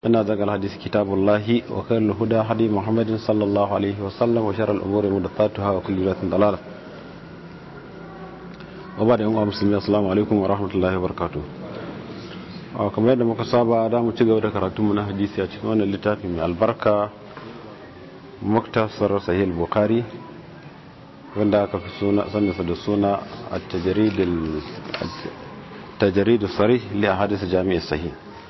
إن ذاك الحديث كتاب الله وخير الهدى هدي محمد صلى الله عليه وسلم وشر الأمور محدثاتها وكل بدعة ضلالة وبعد يوم مسلمين السلام عليكم ورحمة الله وبركاته kamar yadda muka saba da mu ci gaba da karatunmu na hadisi a cikin wannan littafi mai albarka muktasar sahih bukhari wanda aka fi suna sanarsa da suna a tajaridu sarih li a hadisa jami'ar sahih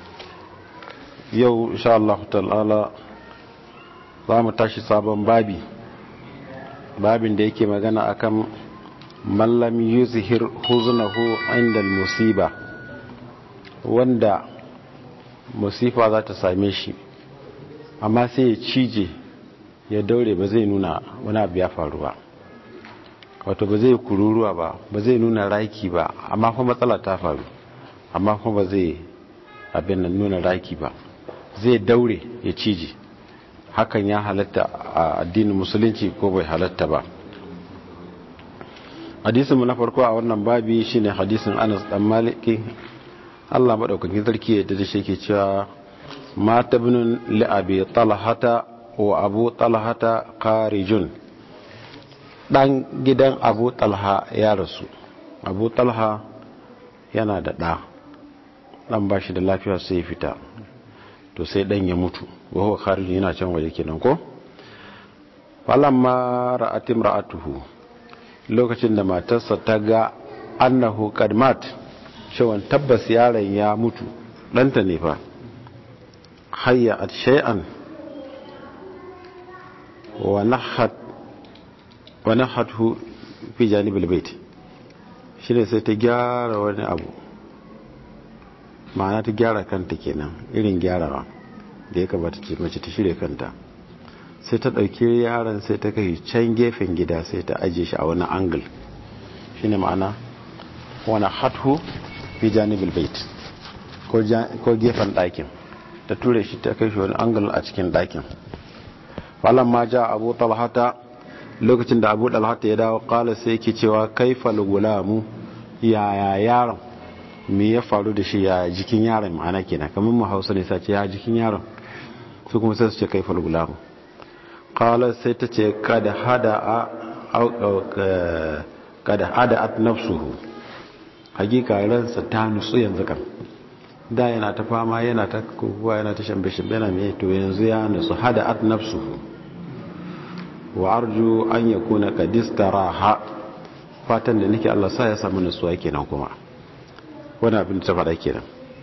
yau insha Allah ta'ala za mu tashi sabon babi babin da yake magana akan mallam yuzhir huznahu inda musiba wanda musifa za ta same shi amma sai ya cije ya daure ba zai nuna wani abu ya faru ba wato ba zai kururuwa ba ba zai nuna raki ba amma kuma matsala ta faru amma kuma ba zai abin nan nuna raki ba zai daure ya cije hakan ya halatta a addinin musulunci ko bai halatta ba hadisinmu na farko a wannan babi shine hadisin anas dan maliki Allah madaukakin sarki ya da shi ke cewa mata binun li'abi talhata wa abu talhata karijun dan gidan abu talha ya rasu abu talha yana da ɗa ɗan ba shi da lafiya sai fita to sai ɗan ya mutu wahu karijun yana can waje kenan ko falamma ra'atim ra'atuhu lokacin da matarsa ta ga annahu kadmat cewa tabbas yaron ya mutu ɗanta ne fa hayya at shay'an wa nahat wa nahathu fi janibil bait shine sai ta gyara wani abu ma'ana ta gyara kanta kenan irin gyarawa da ya kamata ce mace ta shirya kanta sai ta ɗauki yaron sai ta kai can gefen gida sai ta ajiye shi a wani angle shine ma'ana wani hathu fi janibil bait ko gefen ɗakin ta ture shi ta kai shi wani angle a cikin ɗakin falon ma ja abu talhata lokacin da abu talhata ya dawo kala sai yake cewa kaifal gulamu yaya yaron me ya faru da shi ya jikin yaron ma'ana kenan kamar mu hausa ne sace ya jikin yaron su kuma sai su ce kaifal gulamu kala sai ta ce kada hada a kada hada at nafsuhu hakika ransa ta nutsu yanzu kan da yana ta fama yana ta kowa yana ta shambe shambe yana mai to yanzu ya nutsu hada at nafsuhu wa arju an yakuna qad istaraha fatan da nake Allah sa ya samu nutsuwa kenan kuma wani abin da ta faɗa kenan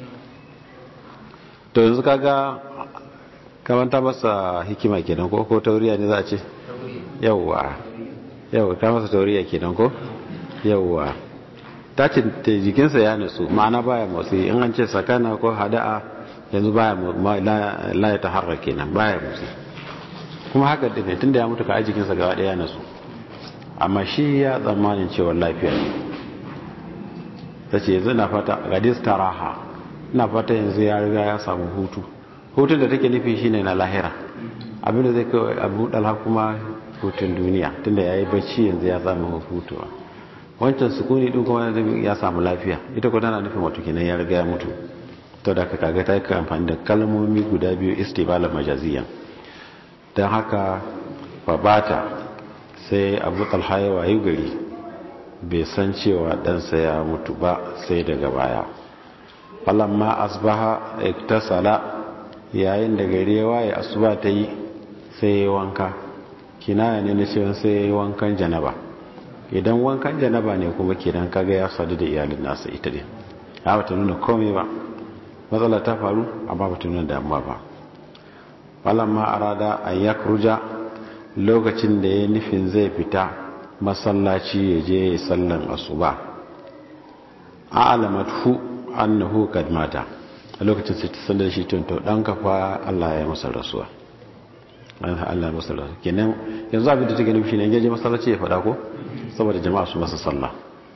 to yanzu kaga kamar ta masa hikima kenan ko ko tauriya ne za a ce yawwa yawwa ta masa tauriya kenan ko yawwa ta ce jikinsa ya nutsu ma'ana baya motsi in an ce sakana ko hada'a yanzu baya la ya taharra kenan baya motsi kuma haka da ne tunda ya mutu ka jikinsa gaba daya nutsu amma shi ya tsammanin cewa lafiya ne ta ce yanzu na fata gadis taraha na fata yanzu ya riga ya samu hutu hutun da take nufi shine na lahira abinda zai kawai abu dalha kuma hutun duniya tunda ya yi bacci yanzu ya samu hutuwa wancan sukuni din kuma ya samu lafiya ita ko tana nufin wato kenan ya riga ya mutu to da ka kaga ta yi amfani da kalmomi guda biyu istibala majaziyan don haka babata sai abu talha ya wayi gari bai san cewa ɗansa ya mutu ba sai daga baya falamma asbaha iktasala yayin da gari ya waye asuba ta yi sai ya wanka kinaya ne na cewa sai ya yi wankan janaba idan wankan janaba ne kuma kenan kaga ya sadu da iyalin nasa ita din ba ta nuna komai ba matsala ta faru amma ba ta nuna damuwa ba falamma arada an yakruja lokacin da ya nufin zai fita masallaci ya je ya sallan asuba a'lamathu annahu kad mata a lokacin sai ta sallar shi to dan kafa Allah ya masa rasuwa Allah ya masa rasuwa kenan yanzu abin da take nufi ne ya je masallaci ya fada ko saboda jama'a su masa sallah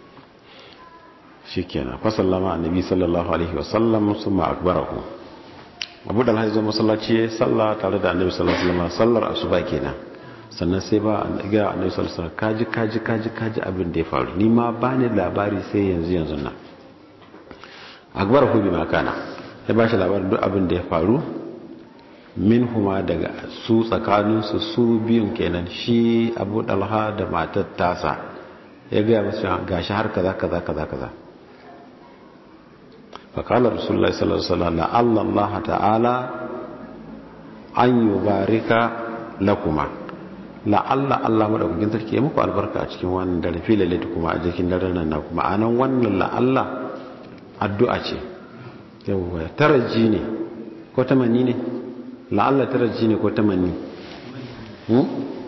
shikenan fa sallama annabi sallallahu alaihi wasallam summa akbarahu abu da alhaji masallaci ya salla tare da annabi sallallahu alaihi wasallam sallar asuba kenan sannan sai ba ga annabi sallallahu alaihi wasallam kaji kaji kaji kaji abin da ya faru ni ma bani labari sai yanzu yanzu nan akbarahu bima kana ya ba shi labarin duk abin da ya faru min huma daga su tsakaninsu su biyun kenan shi abu dalha da matar tasa ya gaya masu gashi har kaza kaza kaza kaza faƙalar rasulullah sallallahu alaihi wasallam Allah ta'ala an yubarika lakuma la'alla Allah madaukakin sarki ya muku albarka a cikin wannan dare fi lalata kuma a jikin daren nan na kuma anan wannan la'alla addu'a ce yawwa taraji ne ko tamanni ne la'alla taraji ne ko tamanni hmm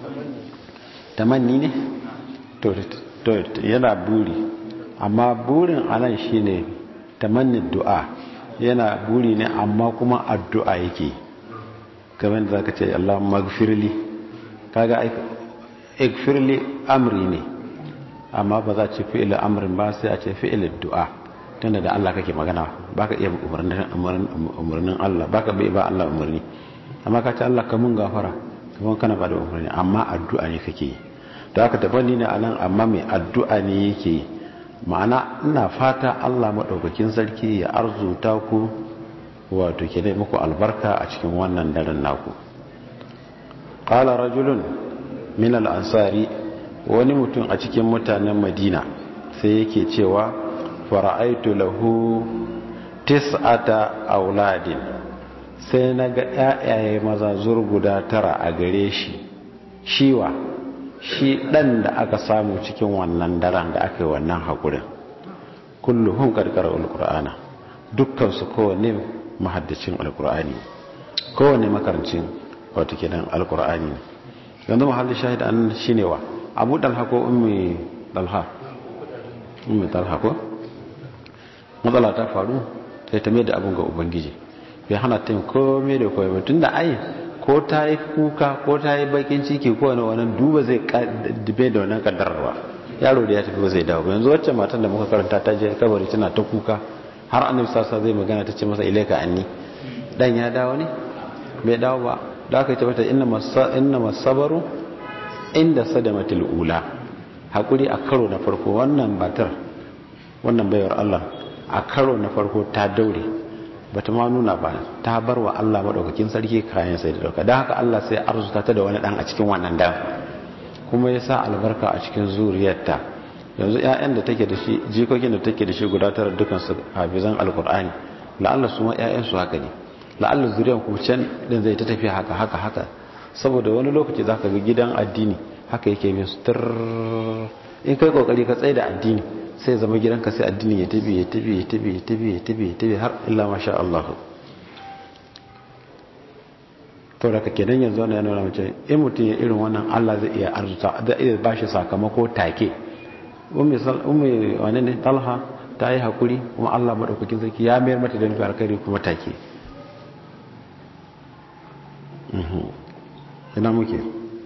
tamanni ne to to yana buri amma burin anan shine tamanni du'a yana buri ne amma kuma addu'a yake kamar da zaka ce Allahumma gfirli kaga ikfirli amri ne amma ba za ce fi'il amrin ba sai a ce fi'il du'a tunda da Allah kake magana baka iya umarnin Allah baka bai ba Allah umarni amma ka ce Allah ka mun gafara kamar kana ba da umarni amma addu'a ne kake yi da haka tabanni ne anan amma mai addu'a ne yake yi ma'ana ina fata Allah madaukakin sarki ya arzuta ku wato ke dai muku albarka a cikin wannan daren naku qala rajulun min al-ansari wani mutum a cikin mutanen madina sai yake cewa fara'aitu lahu tis'ata auladin sai naga ƴaƴaye maza zurguda tara a gare shi shiwa shi dan da aka samu cikin wannan daren da aka yi wannan hakurin kulluhum karkara alqur'ana dukkan su kowanne mahaddacin alqur'ani kowanne makarancin wato kenan alqur'ani yanzu mahallin shahid an shine wa abu dalha ko ummi dalha ummi dalha ko matsala ta faru sai ta mai da abin ga ubangiji bai hana ta yin komai da komai tun da ai ko ta yi kuka ko ta yi bakin ciki ko wani wani duba zai dube da wannan kaddararwa yaro da ya tafi ba zai dawo yanzu wacce matan da muka karanta ta je kabari tana ta kuka har annabi sassa zai magana ta ce masa ilaika anni dan ya dawo ne bai dawo ba da aka ce mata inna masabaru inda sadamatul ula hakuri a karo na farko wannan batar wannan bayar Allah a karo na farko ta daure bata ma nuna ba ta bar wa Allah madaukakin sarki kayan sai da dauka don haka Allah sai arzuta ta da wani dan a cikin wannan dan kuma ya sa albarka a cikin zuriyarta yanzu ƴaƴan da take da shi jikokin da take da shi guda tara dukan su hafizan alqur'ani la'alla su ma ƴaƴan su haka ne la'alla zuriyan kuma can din zai ta tafiya haka haka haka saboda wani lokaci zaka ga gidan addini haka yake bin su in kai kokari ka tsaye da addini sai zama gidanka sai addini ya tabi ya tabi ya tabi ya tabi ya tabi ya tabi har illa masha Allah to da kake dan yanzu wannan yana mace in mutum ya irin wannan Allah zai iya arzuta zai iya bashi sakamako take ummi ummi wani ne talha ta yi hakuri kuma Allah madaukakin sarki ya mayar mata da nufi alkhairi kuma take ina muke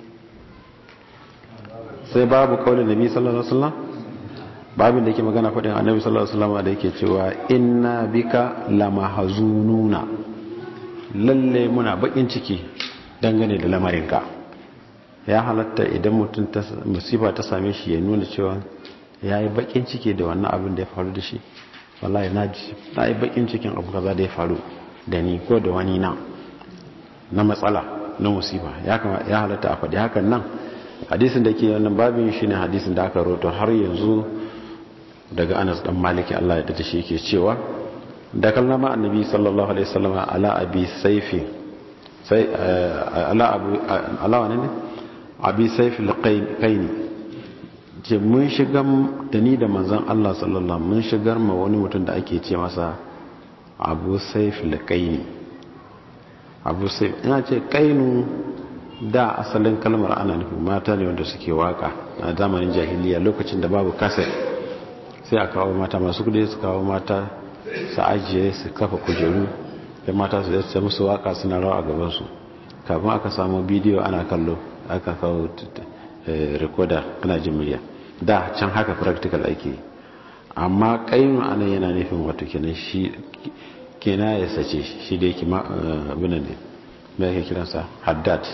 sai babu kaulin nabi sallallahu alaihi wasallam babin da yake magana faɗin annabi sallallahu alaihi wasallam da yake cewa inna bika lamahzununa lalle muna bakin ciki dangane da lamarinka ya halatta idan mutum ta musiba ta same shi ya nuna cewa ya yi bakin ciki da wannan abin da ya faru da shi wallahi na ji na yi bakin cikin abu kaza da ya faru da ni ko da wani na na matsala na musiba ya halatta a faɗi hakan nan hadisin da ke wannan babin shi ne hadisin da aka roto har yanzu daga anas dan maliki Allah ya dace shi yake cewa da kallama annabi sallallahu alaihi wasallam ala abi saifi sai ala abu ala wani ne abi saifi alqaini ce mun shiga da ni da manzon Allah sallallahu mun shigar ma wani mutum da ake ce masa abu saifi alqaini abu saifi ina ce kainu da asalin kalmar ana nufin mata ne wanda suke waka a zamanin jahiliya lokacin da babu kaset sai a kawo mata masu kudi su kawo mata su ajiye su kafa kujeru da mata su zai musu waka suna rawa a gabansu kafin aka samu bidiyo ana kallo aka kawo rekoda ana jin murya da can haka practical ake amma kayan ana yana nufin wato kenan shi kena ya sace shi da yake abinan ne mai ake kiransa haddad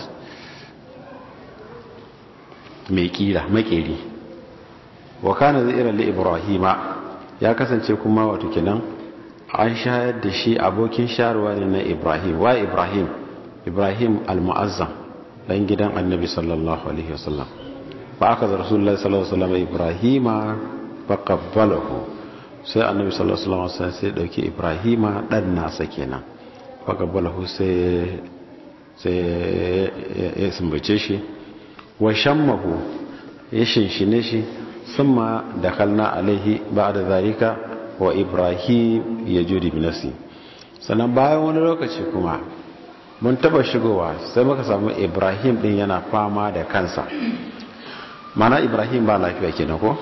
mai kira makeri wa kana zairan li ibrahima ya kasance kuma wato kenan an shayar da shi abokin sharuwa ne na ibrahim wa ibrahim ibrahim al-mu'azzam dan gidan annabi sallallahu alaihi wasallam fa aka da rasulullahi sallallahu alaihi wasallam ibrahima fa qabbalahu sai annabi sallallahu alaihi wasallam sai dauki ibrahima dan nasa kenan fa qabbalahu sai sai ya sumbace shi wa shammahu ya shinshine shi summa dakhalna alaihi ba'da zalika wa ibrahim yajudi binasi sannan bayan wani lokaci kuma mun taba shigowa sai muka samu ibrahim din yana fama da kansa mana ibrahim ba lafiya kenan ko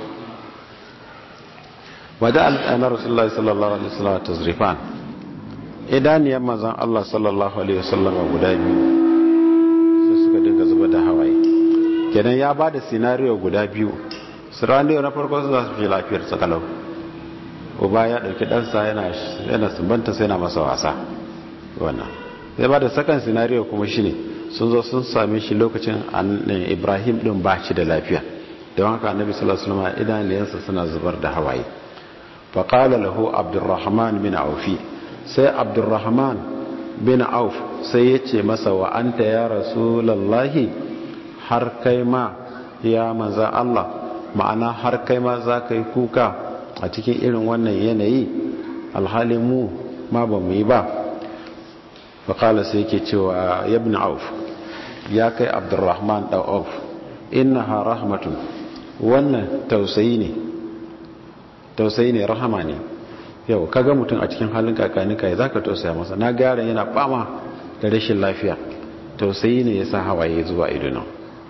wada al'ana rasulullahi sallallahu alaihi wasallam tazrifan idaniyar manzon Allah sallallahu alaihi wasallam guda biyu sai suka dinga zuba da hawaye kenan ya ba da scenario guda biyu scenario na farko su za su fi lafiyar sakalau uba ya dauki ɗansa yana sumbanta sai na masa wasa wannan zai ba da sakan sinariyo kuma shi ne sun zo sun same shi lokacin ibrahim din ba shi da lafiya don haka annabi sallallahu alaihi wasallam idaniyansa suna zubar da hawaye fa qala lahu abdurrahman bin aufi sai abdurrahman bin auf sai ya ce masa wa anta ya rasulullahi har kai ma ya manza Allah ma'ana har kai ma za ka yi kuka a cikin irin wannan yanayi alhalin mu ma ba mu yi ba faƙala sai ke cewa yabin auf ya kai abdurrahman ɗan auf inna ha rahmatun wannan tausayi ne tausayi ne rahama ne yau kaga mutum a cikin halin kakanika ya za ka tausaya masa na gara yana fama da rashin lafiya tausayi ne ya sa hawaye zuwa idunan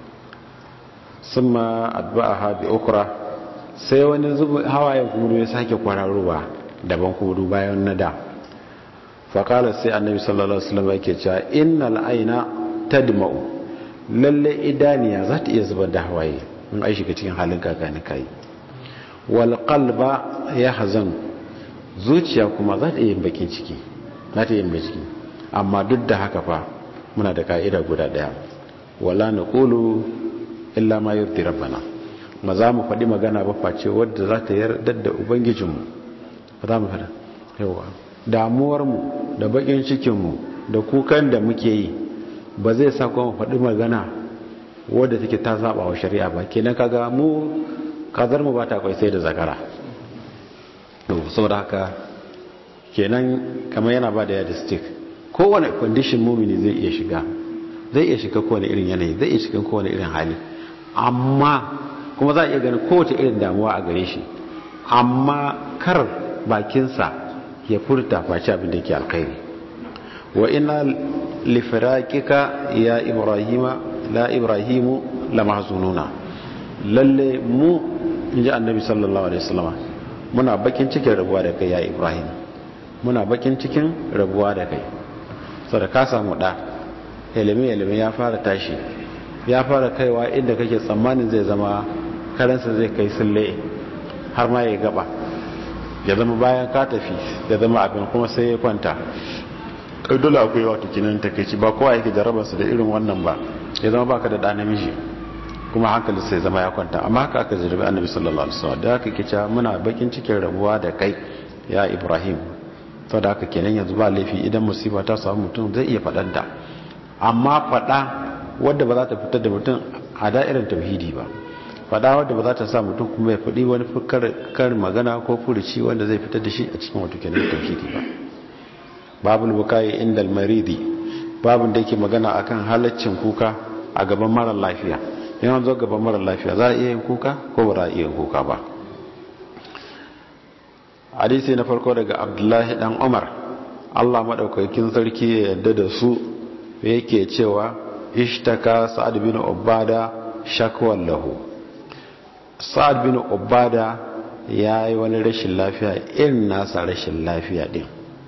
sun ma addu'a ha bi okura sai wani hawaye kuma ya sake kwararowa daban kuma bayan na da faƙalar sai annabi sallallahu alaihi wasallam yake cewa innal aina tadma'u lalle idaniya za ta iya zubar da hawaye in ai shiga cikin halin kakani kai wal qalba yahzan zuciya kuma za ta iya yin bakin ciki za ta iya yin ciki amma duk da haka fa muna da ka'ida guda daya wala naqulu illa ma yurdi rabbana ma za mu faɗi magana ba face wadda za ta yarda da ubangijinmu ba za mu faɗa yawa damuwarmu da bakin cikinmu da kukan da muke yi ba zai sa kuma faɗi magana wadda take ta saba wa shari'a ba kenan kaga mu kazar mu ba ta kwai sai da zakara saboda haka kenan kamar yana ba da yadda stick kowane condition mumini zai iya shiga zai iya shiga kowane irin yanayi zai iya shiga kowane irin hali amma kuma za a iya ganin kowace irin damuwa a gare shi amma kar bakinsa ya furta face abin da ke alkhairi wa ina lifiraqika ya ibrahima la ibrahimu la mahzununa lalle mu inji annabi sallallahu alaihi wasallam muna bakin cikin rabuwa da kai ya ibrahim muna bakin cikin rabuwa da kai saboda ka samu da ilimi ilimi ya fara tashi ya fara kaiwa inda kake tsammanin zai zama karansa zai kai sulle har ma ya gaba ya zama bayan ka tafi ya zama abin kuma sai ya kwanta dole akwai wato kinan takeici ba kowa yake jarabarsa da irin wannan ba ya zama baka da ɗa namiji kuma hankali sai zama ya kwanta amma haka aka jarabi annabi sallallahu alaihi wasallam da haka kica muna bakin cikin rabuwa da kai ya ibrahim to da haka kenan yanzu ba laifi idan musiba ta samu mutum zai iya faɗanta amma faɗa wadda ba za ta fitar da mutum a da'irar tauhidi ba faɗa wadda ba za ta sa mutum kuma ya faɗi wani kar magana ko furuci wanda zai fitar da shi a cikin wato kenan tauhidi ba babul bukai inda almaridi babun da yake magana akan halaccin kuka a gaban mara lafiya yana zo gaban mara lafiya za a iya yin kuka ko ba za a iya yin kuka ba hadisi na farko daga abdullahi dan umar allah maɗaukakin sarki ya yadda da su yake cewa ishtaka sa'ad bin ubada shakwan lahu sa'ad bin ubada ya yi wani rashin lafiya irin nasa rashin lafiya din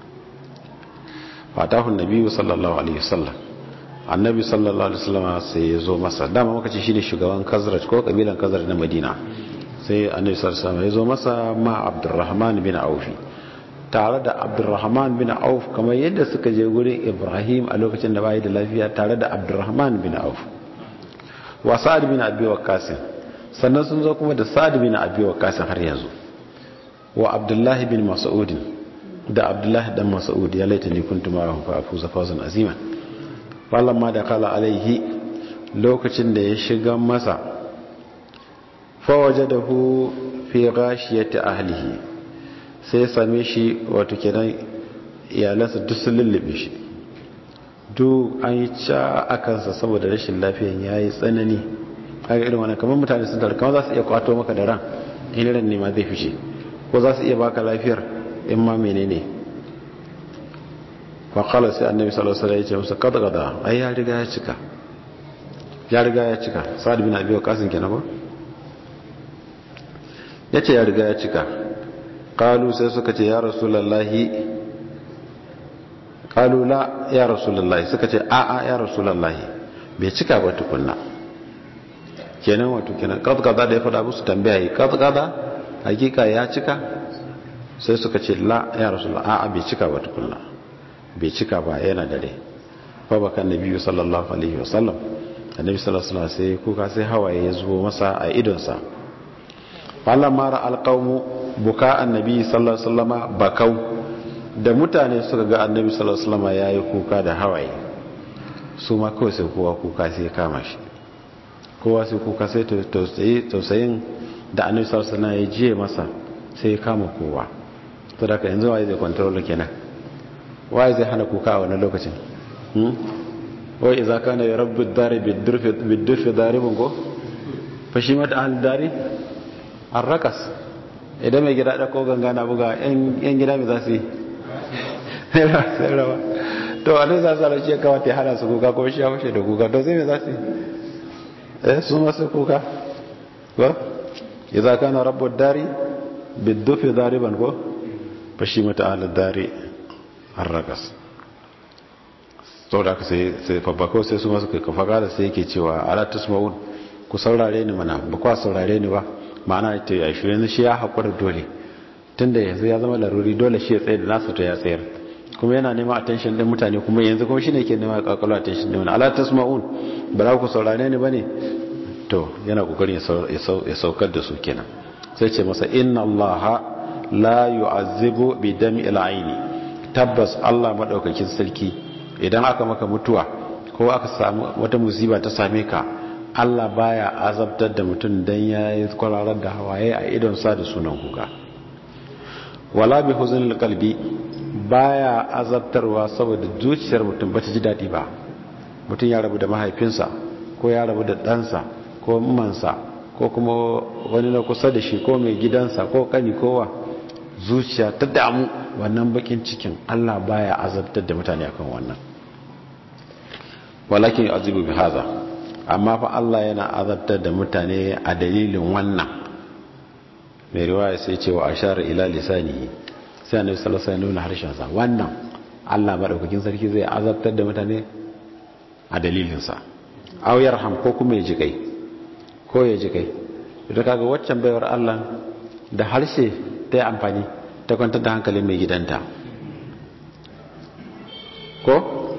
fatahun nabi sallallahu alaihi wasallam annabi sallallahu alaihi wasallam sai ya zo masa dama muka ce shine shugaban kazraj ko kabilan kazraj na madina sai annabi sallallahu alaihi wasallam ya zo masa ma abdurrahman bin auf tare da abdurrahman bin auf kamar yadda suka je gurin ibrahim a lokacin da bai da lafiya tare da abdurrahman bin auf wa sa'ad bin abi waqqas sannan sun zo kuma da sa'ad bin abi waqqas har yanzu wa abdullahi bin mas'ud da abdullahi dan mas'ud ya laita ni kuntu ma fa afuza fawzan aziman falamma da kala alaihi lokacin da ya shiga masa fawaje da hu fi ghashiyati ahlihi sai same shi wato kenan iyalansa duk sun lullube shi duk an yi ca a kansa saboda rashin lafiyan ya yi tsanani kaga irin wani kamar mutane sun tara kamar za su iya kwato maka da ran in ran ne ma zai fice ko za su iya baka lafiyar in ma menene faƙalar sai annabi sallallahu alaihi ya ce musu kada kada ai ya riga ya cika ya riga ya cika sa'ad bin abi waqasin kenan ko yace ya riga ya cika qalu sai suka ce ya rasulullahi qalu la ya rasulullahi suka ce a a ya rasulullahi bai cika ba tukunna kenan wato kenan kada kada da ya faɗa musu tambaya yi kada kada hakika ya cika sai suka ce la ya rasulullahi a a bai cika ba tukunna bai cika ba yana dare fa bakan nabiyyu sallallahu alaihi wasallam annabi sallallahu alaihi wasallam sai kuka sai hawaye ya zubo masa a idonsa falan mara alqaumu buka annabi sallallahu alaihi wasallama bakau da mutane suka ga annabi sallallahu alaihi wasallama yayi kuka da hawaye su ma kawai sai kowa kuka sai ya kama shi kowa sai kuka sai tausayi tausayin da annabi sallallahu alaihi wasallam ya jiye masa sai ya kama kowa to da yanzu waye zai control kenan waye zai hana kuka a wannan lokacin wai iza kana ya rabbi dari bidurfi daribin ko fashi mata ahal dari an rakas idan mai gida ɗako ganga na buga yan gida mai za su yi to a nan za su halarci ya kawata ya hana su kuka ko shi ya fashe da kuka to sai mai za su yi eh su masu kuka ko iza kana rabbi dari bidurfi dariban ko fashi mata ahal dari an rakas sau da aka sai fabbako sai su masu kafa gada sai yake cewa ala tusma'un ku saurare ni mana ba kwa saurare ni ba ma'ana ita ya shi yanzu shi ya haƙura dole tun da yanzu ya zama laruri dole shi ya tsaye da nasu to ya tsayar kuma yana neman attention din mutane kuma yanzu kuma shi ne ke neman kakalo attention din wani ala tusma'un ba za ku saurare ni ba ne to yana kokarin ya saukar da su kenan sai ce masa inna allaha la yu'azzibu bi dam'il aini tabbas Allah madaukakin sarki idan aka maka mutuwa ko aka samu wata musiba ta same ka Allah baya azabtar da mutum dan yayi kwararar da hawaye a idon sa da sunan kuka wala bi huznil qalbi baya azabtarwa saboda zuciyar mutum bata ji dadi ba mutum ya rabu da mahaifinsa ko ya rabu da ɗansa ko mansa ko kuma wani na kusa da shi ko mai gidansa ko kani kowa zuciya ta damu wannan bakin cikin Allah baya azabtar da mutane akan wannan walakin azibu bi haza amma fa Allah yana azabtar da mutane a dalilin wannan mai riwaya sai ce wa ashara ila lisanihi sai annabi sallallahu alaihi wasallam harshen sa wannan Allah madaukakin sarki zai azabtar da mutane a dalilin sa aw yarham ko kuma ya ji kai ko ya ji kai idan kaga waccan baiwar Allah da harshe ta yi amfani ta kwantar da hankalin mai gidanta ko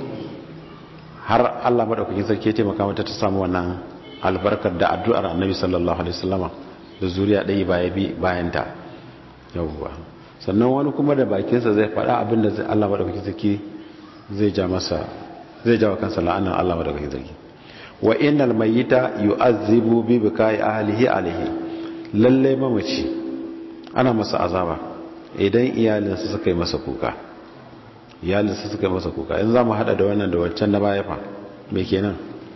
har Allah madaukakin sarki ya taimaka mata ta samu wannan albarkar da addu'ar annabi sallallahu alaihi wasallama da zuriya ɗaya baya bi bayan ta yawwa sannan wani kuma da bakinsa zai faɗa abin da Allah madaukakin sarki zai ja masa zai jawo kansa la'anar Allah madaukakin sarki wa innal mayyita yu'azzibu bi bikai ahlihi alaihi lalle mamaci ana masa azaba idan iyalinsa suka yi masa kuka iyalinsa suka yi masa kuka in za mu hada da wannan da wancan na baya fa me kenan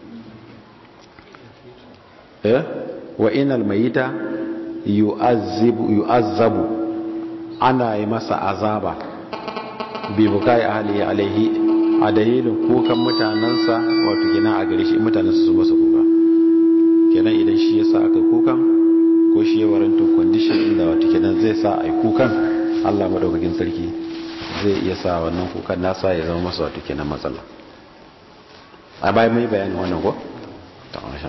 eh wa innal mayyita yu'azzibu yu'azzabu ana yi masa azaba bi bukai ahlihi alaihi a dalilin kukan mutanensa wato kenan a gare shi mutanensa su masa kuka kenan idan shi ya sa aka kukan ko shi ya waranto condition inda wato kenan zai sa a yi kukan allah madaukakin sarki zai iya sa wannan kukan nasa ya zama masa wato kenan matsala a bayan mai bayanin wannan ko? ta masha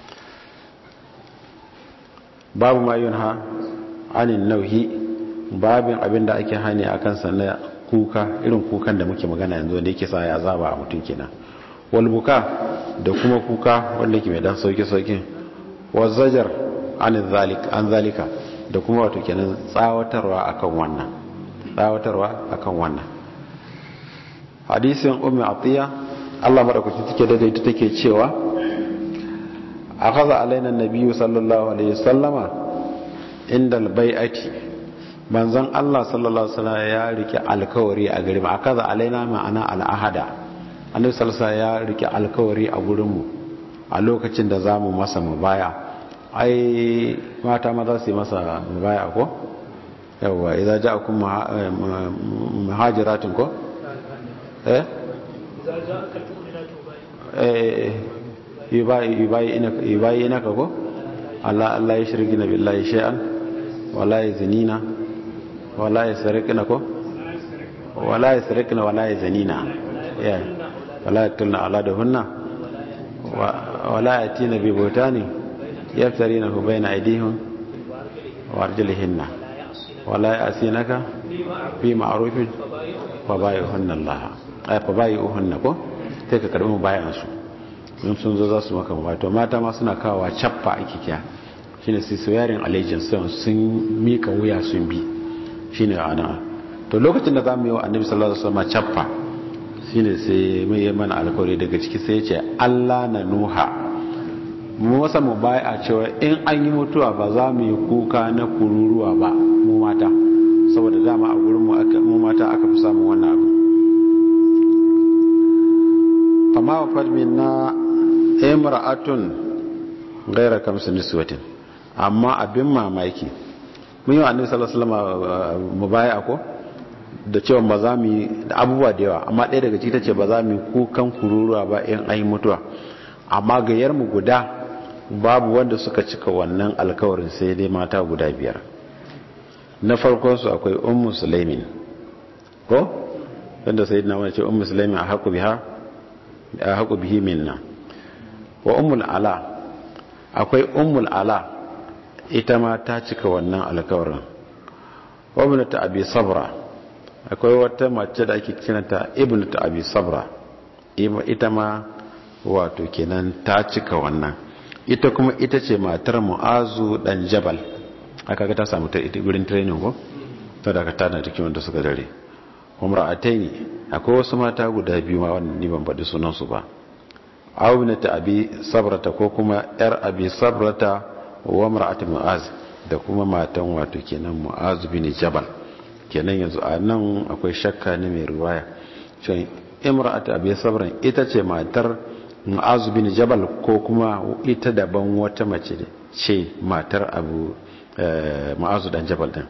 babu ma yun ha anin nauhi babin abin da ake hani a kansa na kuka irin kukan da muke magana yanzu wanda yake sa ya azaba a mutum kenan wal buka da kuma kuka wanda yake mai dan sauki sauki wa zajar an zalik an zalika da kuma wato kenan tsawatarwa akan wannan tsawatarwa akan wannan hadisin ummi atiya Allah madaukakin take da ita take cewa akhadha alaina an-nabiyyu sallallahu alaihi wasallama inda al-bai'ati manzon Allah sallallahu alaihi wasallam ya rike alkawari a gare mu akhadha alaina ma'ana al-ahada annabi sallallahu alaihi ya rike alkawari a gurin mu a lokacin da zamu masa mubaya ai mata ma za su yi masa mubaya ko yawwa idza ja'akum muhajiratun ko eh yubayi inaka ko Allah Allah ya shirki na billahi shay'an wala yazinina wala yasrikna ko wala yasrikna wala yazanina ya wala yatulna aladahunna wala yatina bi butani yaftarinahu bayna aydihim wa arjulihinna wala yasinaka fi ma'rufin fa bayuhunna Allah ay fa bayuhunna ko sai ka karbi bayan su in sun zo za su maka ba to mata ma suna kawowa cappa ake kiya shine sai swearing allegiance sun mika wuya sun bi shine ana to lokacin da zamu yi wa annabi sallallahu alaihi wasallam cappa shine sai mai yi mana alkawari daga ciki sai ya ce Allah na nuha mu wasa mu baya cewa in an yi mutuwa ba za mu yi kuka na kururuwa ba mu mata saboda dama a gurin mu mata aka fi samun wannan abu fama wa fadmin na imra'atun gaira kamsu niswatin amma abin mamaki mun yi wa annabi sallallahu alaihi wasallam mubaya ko da cewa ba za mu yi da abubuwa da yawa amma ɗaya daga ciki tace ba za mu yi kukan kururuwa ba in ayi mutuwa amma gayyar mu guda babu wanda suka cika wannan alkawarin sai dai mata guda biyar na farkon su akwai ummu sulaimin ko wanda sayyidina wani ce ummu sulaimin a haku biha a haku bihi minna wa ummul ala akwai ummul ala ita ma ta cika wannan alkawarin wa ibnatu abi sabra akwai wata mace da ake kiranta ibnatu abi sabra ita ma wato kenan ta cika wannan ita kuma ita ce matar mu'azu dan jabal aka ga ta samu ta gurin training ko ta daga tana cikin wanda suka dare umra'ataini akwai wasu mata guda biyu ma wannan ni ban faɗi sunan su ba awinata abi sabrata ko kuma yar abi sabrata wa mar'atu mu'az da kuma matan wato kenan mu'az bin jabal kenan yanzu a nan akwai shakka ne mai riwaya cewa imra'atu abi sabran ita ce matar mu'az bin jabal ko kuma ita daban wata mace ce matar abu mu'az dan jabal din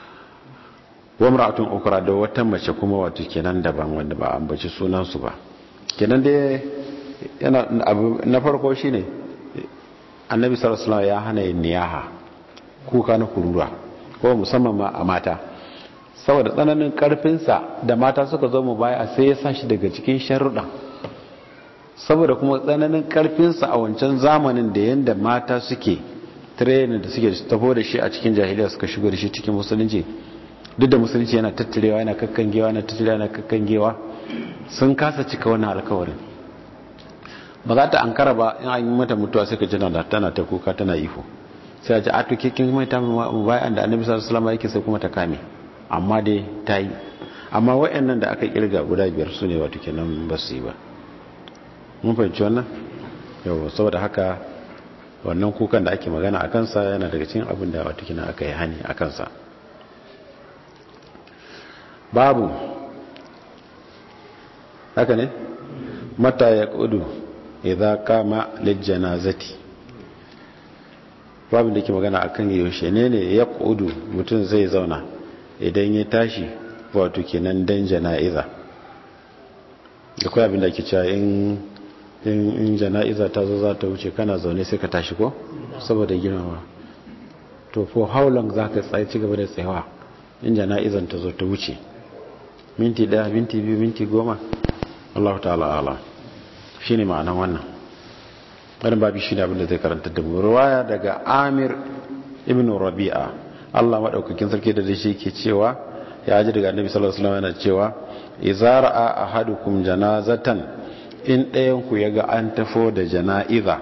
wa mar'atun ukra da wata mace kuma wato kenan daban wanda ba ambaci sunan su ba kenan dai yana abu na farko shine annabi sallallahu alaihi wasallam ya hana yin niyaha kuka na kurura ko musamman ma a mata saboda tsananin karfinsa da mata suka zo mu baya sai ya sashi daga cikin sharuɗa saboda kuma tsananin karfinsa a wancan zamanin da yanda mata suke training da suke tafo da shi a cikin jahiliya suka shigo da shi cikin musulunci duk da musulunci yana tattarewa yana kakkangewa yana tattarewa yana kakkangewa sun kasa cika wannan alkawarin ba za ta ankara ba in an yi mata mutuwa sai ka jina da tana ta kuka tana ifo sai a ji a tuke kin mai ta mu bayan da annabi sallallahu alaihi wasallam yake sai kuma ta kame amma dai ta yi amma wayannan da aka kirga guda biyar su ne wato kenan ba su yi ba mun fahimci wannan yau saboda haka wannan kukan da ake magana a kansa yana daga cikin abin da wato kenan aka yi hani a kansa babu haka ne mata ya kudu idza kama lijjanazati babin da ke magana akan yaushe ne ne ya kudu mutum zai zauna idan ya tashi wato kenan dan jana'iza akwai abin da ke cewa in in jana'iza ta zo za ta wuce kana zaune sai ka tashi ko saboda girmama to for how long za ka tsaye ci gaba da tsayawa in jana'izan ta zo ta wuce minti daya minti biyu minti goma Allah ta'ala ala shi ne ma'anan wannan wani babi shi ne abinda zai karanta da mu ruwaya daga amir ibn rabi'a Allah maɗaukakin sarki da shi ke cewa ya ji daga annabi sallallahu alaihi wasallam yana cewa idza ra'a ahadukum janazatan in ɗayan ku yaga an tafo da jana'iza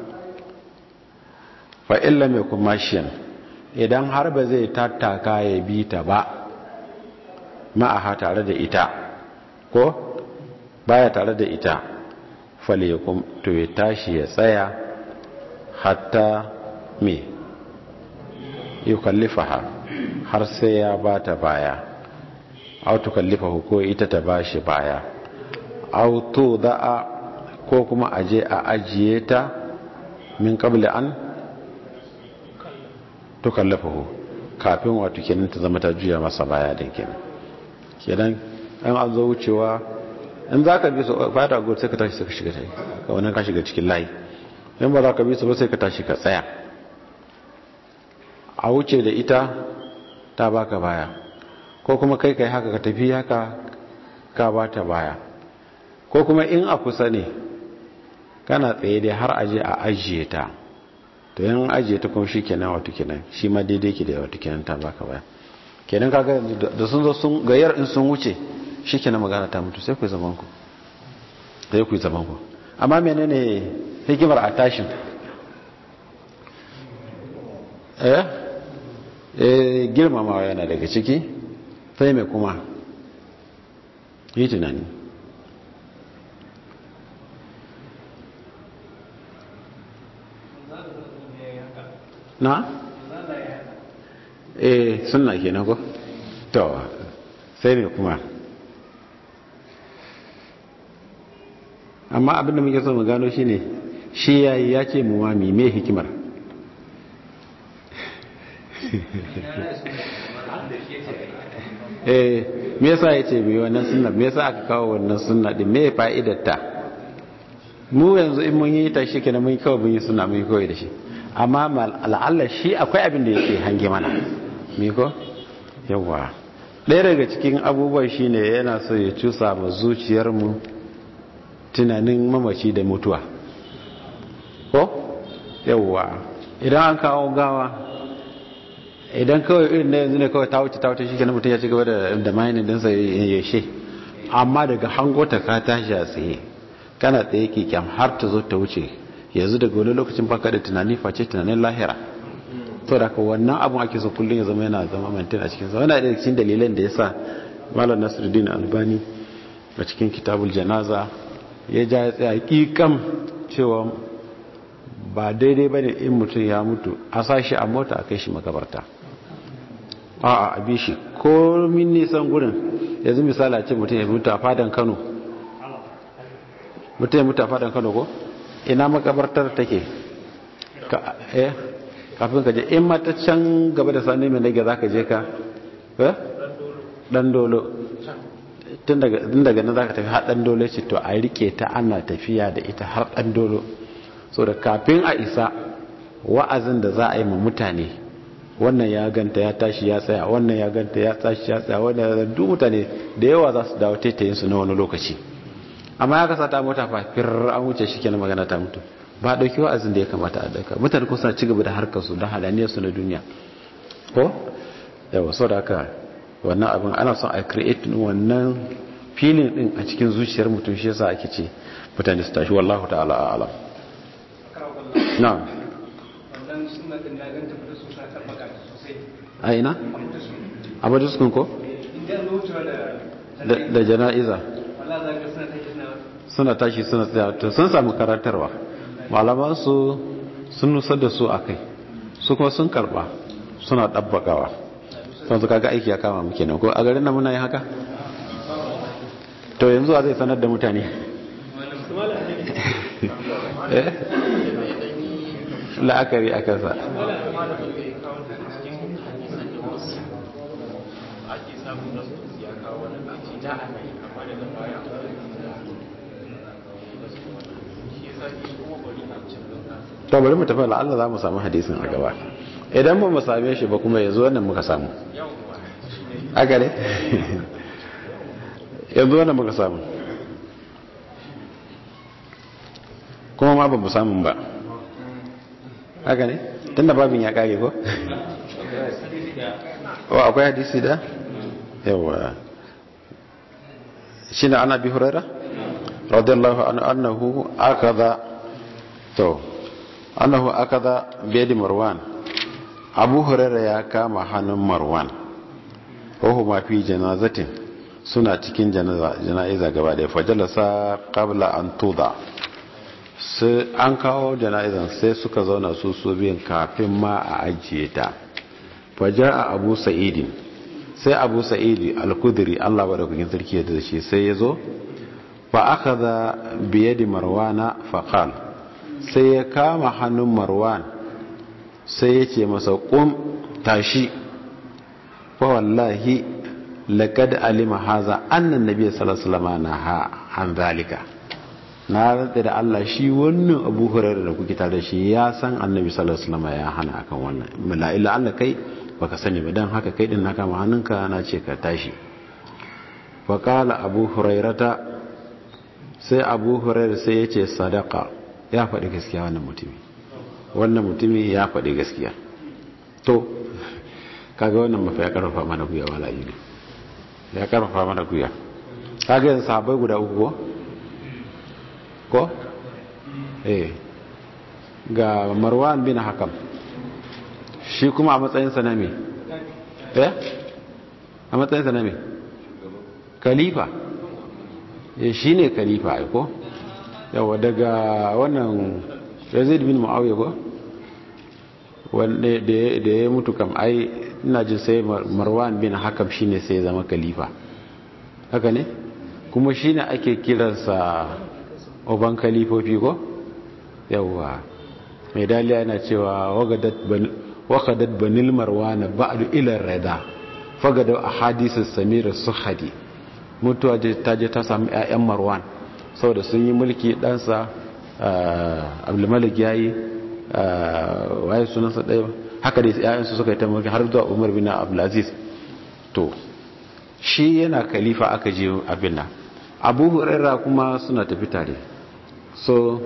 fa illa mai kuma shiyan idan har ba zai tattaka ya bi ta ba ma'aha tare da ita ko baya tare da ita faliyakum to ya tashi ya tsaya hatta me yukallifaha har sai ya bata baya aw tukallifahu ko ita ta bashi baya aw da'a ko kuma aje a ajiye ta min qabli an tukallafahu kafin wato kenan ta zama ta juya masa baya din kenan kenan an an zo wucewa in za ka bi su fata gudu sai ka tashi sai ka shiga tai ka wannan ka shiga cikin layi in ba za ka bi su ba sai ka tashi ka tsaya a wuce da ita ta baka baya ko kuma kai kai haka ka tafi haka ka ba ta baya ko kuma in a kusa ne kana tsaye dai har aje a ajiye ta to yan ajiye ta kuma shi kenan wato kenan shi ma daidai ke da wato kenan ta baka baya kenan kaga da sun zo sun gayyar in sun wuce shi kenan magana ta mutu sai ku zaman ku sai ku zaman ku amma menene hikimar a tashin eh eh girmamawa yana daga ciki sai mai kuma yi tunani na? eh suna kenan ko? to sai mai kuma amma abinda muke so mu gano shi ne shi yayi ya ce mu mami mai hikimar eh me yasa ya ce mai wannan sunna me yasa aka kawo wannan sunna din me fa'idar ta mu yanzu in mun yi ta shi kenan mun kawai mun yi sunna mun yi kawai da shi amma la'alla shi akwai abin da yake hange mana me ko yawa ɗaya daga cikin abubuwan shine yana so ya cusa ma zuciyarmu tunanin mamaci da mutuwa ko yawa idan an kawo gawa idan kawai irin na yanzu ne kawai ta wuce ta wuce shi kenan mutum ya ci gaba da mayanin dinsa ya she amma daga hango ta ka tashi a tsaye kana tsaye kyam har ta zo ta wuce yanzu daga wani lokacin baka da tunani face tunanin lahira to da wannan abun ake so kullum ya zama yana zama mantin a cikin yana da cikin dalilan da yasa malam nasiruddin albani a cikin kitabul janaza ya ja ya tsaya kikam cewa ba daidai bane in mutum ya mutu a sashi a mota a kai shi makabarta a'a a bi shi ko min nisan gurin yanzu misali a ce mutum ya mutu a fadan kano mutum ya mutu a fadan kano ko ina makabartar take kafin ka je in mata can gaba da sani mai nage za ka je ka dan dolo tun daga nan za ka tafi har dan dolo ce to a rike ta ana tafiya da ita har dan dolo so da kafin a isa wa'azin da za a yi ma mutane wannan ya ganta ya tashi ya tsaya wannan ya ganta ya tashi ya tsaya wannan ya duk mutane da yawa za su dawo taitayinsu na wani lokaci amma ya kasa ta mota fa fir an wuce shi kenan magana ta mutu ba a ɗauki wa'azin da ya kamata a ɗauka mutane kusa ci gaba da harkar su da halaniyar su na duniya ko yawa sau da haka wannan abin ana son a create wannan filin din a cikin zuciyar mutum shi yasa ake ce mutane su tashi wallahu ta'ala a'lam na'am wannan sunna din na ganta da su sa tabbaka sosai a ina a baduskun ko idan zuciya da da jana'iza wala za ka suna take suna suna tashi suna tsaya to sun samu karantarwa malaman su sun nusar da su a kai su kuma sun karba suna ɗabbakawa sun su kaga aiki ya kama muke nan ko a garin nan muna yi haka to yanzu a zai sanar da mutane Eh? la'akari a kansa ake samun nasu ya kawo wani kaci da ana yi amma daga baya shi yasa shi kuma bari a cikin to bari mu tafi la'alla za mu samu hadisin a gaba idan ba mu same shi ba kuma yanzu wannan muka samu haka ne yanzu wannan muka samu kuma ma ba mu samun ba haka ne tunda babin ya kare ko o akwai hadisi da yawa shi na ana bi hurara radiyallahu anhu annahu akada to annahu akada biyadi marwan abu hurara ya kama hannun marwan wahu ma fi janazatin suna cikin jana'iza gaba da fajalasa qabla an tuda sai an kawo jana'izan sai suka zauna su su biyan kafin ma a ajiye ta fajar a abu sa'idin sai abu sa'idi al-kudri allah ba da kukin sarki da shi sai ya zo fa aka za biye da marwana faƙal sai ya kama hannun marwan sai ya ce masa ƙum tashi fa wallahi laƙad alima haza annan nabi sallallahu alaihi wasallam na ha an zalika na rantsa da Allah shi wannan Abu Hurairah da kuke tare da shi ya san Annabi sallallahu alaihi wasallam ya hana akan wannan la illa Allah kai baka sani ba dan haka kai din na kama hannunka na ce ka tashi fa qala Abu Hurairata sai Abu Hurairah sai ya ce sadaka ya faɗi gaskiya wannan mutumi wannan mutumi ya faɗi gaskiya to kaga wannan mafi ya karfafa mana guya wala ne ya karfafa mana guya kaga yanzu sahabbai guda uku ko ko eh ga marwan bin hakam shi kuma a matsayinsa na me eh a matsayinsa na me khalifa eh shi ne khalifa ai ko yawa daga wannan yazid bin muawiya ko wanda da ya mutu kam ai ina jin sai marwan bin hakam shine sai zama khalifa haka ne kuma shine ake kiransa oban kalifofi ko yawwa mai daliya yana cewa wakadat banil marwana ba'du ilar rada fagada a hadisun samira suhadi mutuwa ta je ta sami 'ya'yan marwan saboda sun yi mulki ɗansa abdulmalik ya yi waye sunansa ɗaya haka da 'ya'yansu suka yi ta mulki har zuwa umar bin abdulaziz to shi yana kalifa aka je abin nan abu hurera kuma suna tafi tare so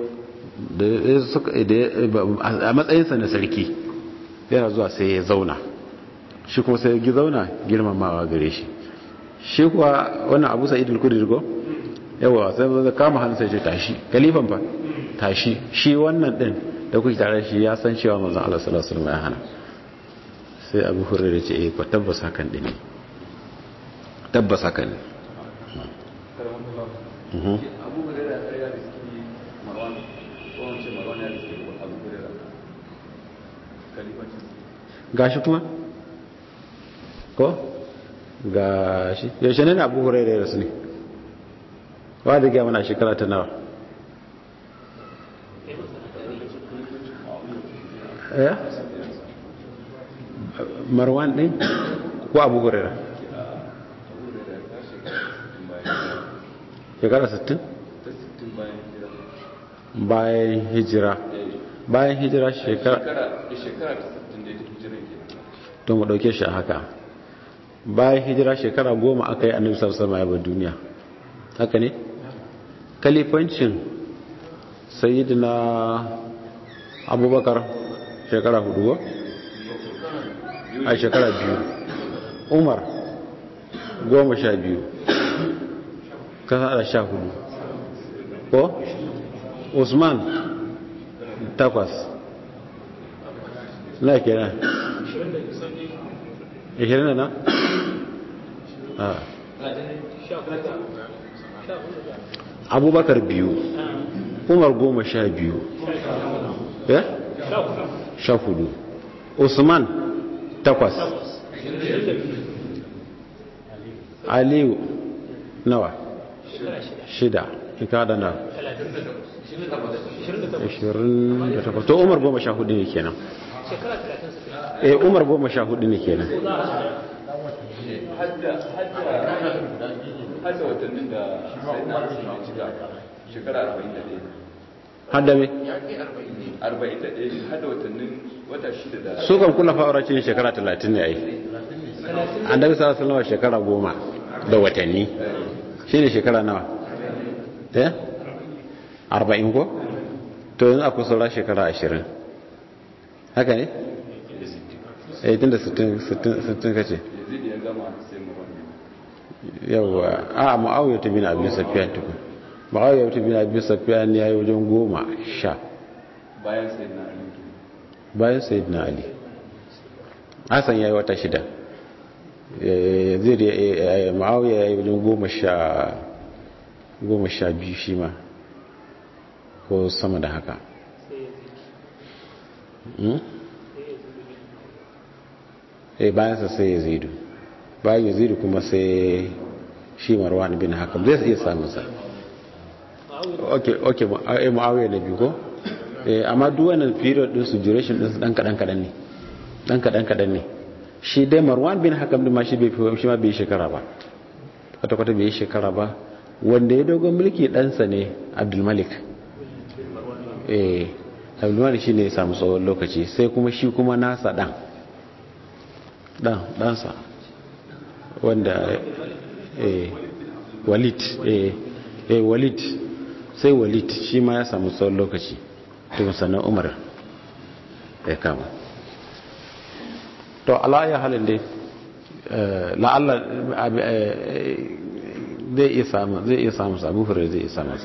a matsayinsa na sarki yana zuwa sai ya zauna shi kuma sai ya zauna girmamawa gare shi shi kuwa wannan abu sa'id al-kudir ko yawa sai zai kama hannu sai ce tashi kalifan fa tashi shi wannan din da kuke tare shi ya san cewa manzon Allah sallallahu alaihi wasallam ya hana sai abu hurairah ce eh ko tabbas hakan din ne tabbas hakan ne abu hurairah ya riski marwan ko wance marwan ya riski abu hurairah kalifancin gashi kuma ko gashi yaushe ne abu hurairah ya rasu ne wa da gaya mana shekara ta nawa ya marwan din ko abu hurairah shekara 60 bayan hijira bayan hijira shekara shekara ta 60 da hijiran ke to mu dauke shi a haka bayan hijira shekara goma aka yi annabi sallallahu alaihi wasallam duniya haka ne kalifancin sayyidina abubakar shekara hudu a shekara biyu umar goma sha biyu kasa da sha hudu ko usman takwas na kenan ishirin da na? abubakar biyu umar goma sha biyu ya? sha hudu usman takwas aliyu nawa shida ikada na 28 to umar goma sha hudu ne kenan eh umar goma sha hudu ne kenan hadda watannin da sai na rasu ne cika shekara 41 hadda me 41 hadda watannin wata shida da su kan kula fa'aura ce shekara 30 ne ai annabi sallallahu alaihi wasallam shekara goma da watanni shine shekara nawa eh 40 ko to yanzu akwai saura shekara 20 haka ne eh tunda 60 60 kace yazid ya gama sai marwan yawa a mu'awiyar ta bin abin safiyan tukun mu'awiyar ta bin abin safiyan ya yi wajen goma sha bayan sai na ali bayan sayid na ali hassan ya yi wata shida zai da mu'awiyar ya yi wajen goma sha goma sha biyu shi ma ko sama da haka eh bayansa sai ya zidu bayan ya zidu kuma sai shi marwan bin hakam zai iya samun sa ok ok mu'awiyya na biyu ko amma duk wannan period din su duration din su dan kadan kadan ne dan kadan kadan ne shi dai marwan bin hakam din ma shi bai shi ma bai shekara ba kwata kwata bai shekara ba wanda ya dogon mulki ɗansa ne abdul malik eh abdul malik shine ya samu tsawon lokaci sai kuma shi kuma nasa dan dan dansa wanda eh walid eh eh walid sai walid shi ma ya samu tsawon lokaci tun sannan umar ya kama to ala'ayya halin dai la'alla zai iya samu zai iya samu sabu fure zai iya samu sa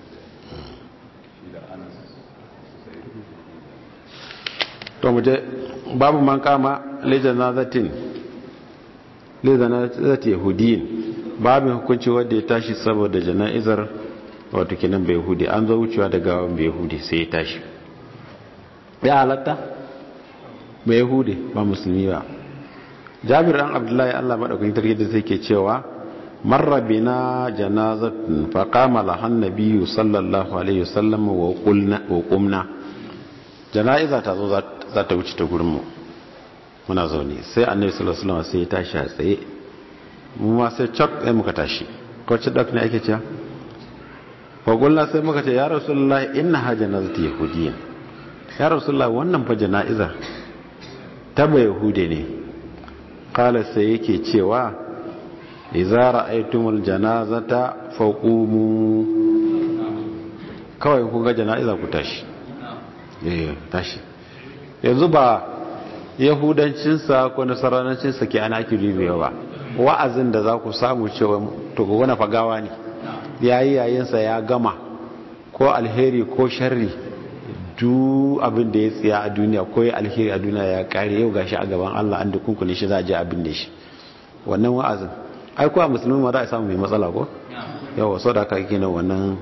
to mu je babu man kama lijanazatin lijanazati yahudiyin babin hukunci wanda ya tashi saboda jana'izar wato kenan bai yahudi an zo wucewa da gawan bai yahudi sai ya tashi ya halatta bai yahudi ba musulmi ba jabir an abdullahi allah maɗaukakin tarki da sai ke cewa marra bina janazatun fa qama laha nabiyyu sallallahu alaihi wasallam wa qulna wa qumna janaiza ta zo za ta wuce ta gurin mu muna zaune sai annabi sallallahu alaihi wasallam sai ya tashi a tsaye mu ma sai chak sai muka tashi ko ci dak ne ake cewa wa qulna sai muka ce ya rasulullahi inna janazatu yahudiyya ya rasulullahi wannan fa janaiza ta ba yahude ne kala sai yake cewa iza ra'aytumul janazata faqumu kawai ku ga jana'iza ku tashi eh tashi yanzu ba yahudancin sa ko nasaranancin sa ke ana ki ribewa ba wa'azin da za ku samu cewa to ku gona fagawa ne yayi yayin sa ya gama ko alheri ko sharri duk abin da ya tsaya a duniya ko ya alheri a duniya ya kare yau gashi a gaban Allah an da kunkune shi za a je abin da shi wannan wa'azin ai kuwa musulmi ma za a samu mai matsala ko yawa sau da aka yi na wannan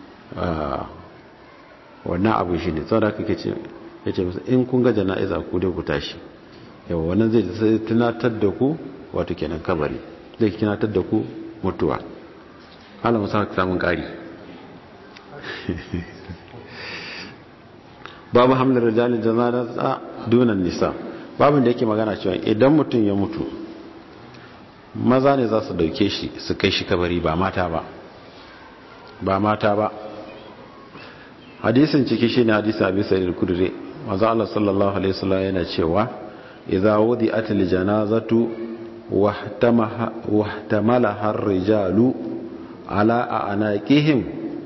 wannan abu shi ne sau da aka ke ce ya ce musu in kun ga jana'iza ku dai ku tashi yawa wannan zai tunatar da ku wato kenan kabari zai tunatar da ku mutuwa hala musa samun kari babu hamlar rijalin janaza dunan nisa babin da yake magana cewa idan mutum ya mutu maza ne za su dauke shi su kai shi kabari ba mata ba ba mata ba hadisin ciki shine hadisin abi sa'id al-kudri manzo Allah sallallahu alaihi wasallam yana cewa idza wudi'at al-janazatu wahtamaha wahtamalaha ar-rijalu ala anaqihim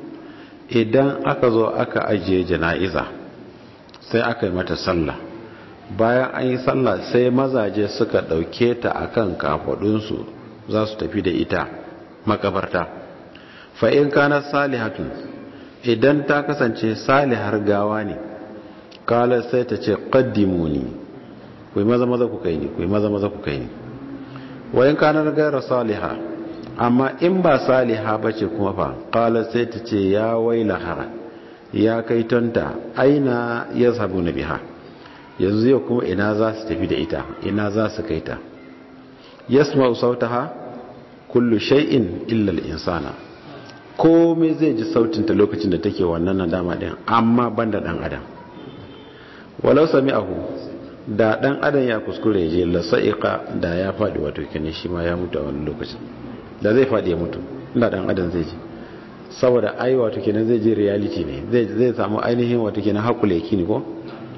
idan aka zo aka ajiye jana'iza sai aka yi mata sallah bayan an yi sallah sai mazaje suka ɗauke ta akan kafadunsu za su tafi da ita makabarta fa'in kanar salihatun idan ta kasance salihar gawa ne kala sai ta ce ƙaddimuni ku yi maza maza ku kai ni ku yi maza maza ku kai ni wayan kanar gaira saliha amma in ba saliha ba ce kuma fa kala sai ta ce ya wailahara ya kai tonta aina ya sabu na biha yanzu yau kuma ina za su tafi da ita ina za su kai ta yasma sautaha kullu shay'in illa al-insana komai zai ji sautin ta lokacin da take wannan nadama din amma banda dan adam walau sami'ahu da dan adam ya kuskure je la sa'iqa da ya fadi wato kene shi ma ya mutu a wannan lokacin da zai fadi ya mutu inda dan adam zai ji saboda ai wato kenan zai je reality ne zai zai samu ainihin wato kenan hakule yake ne ko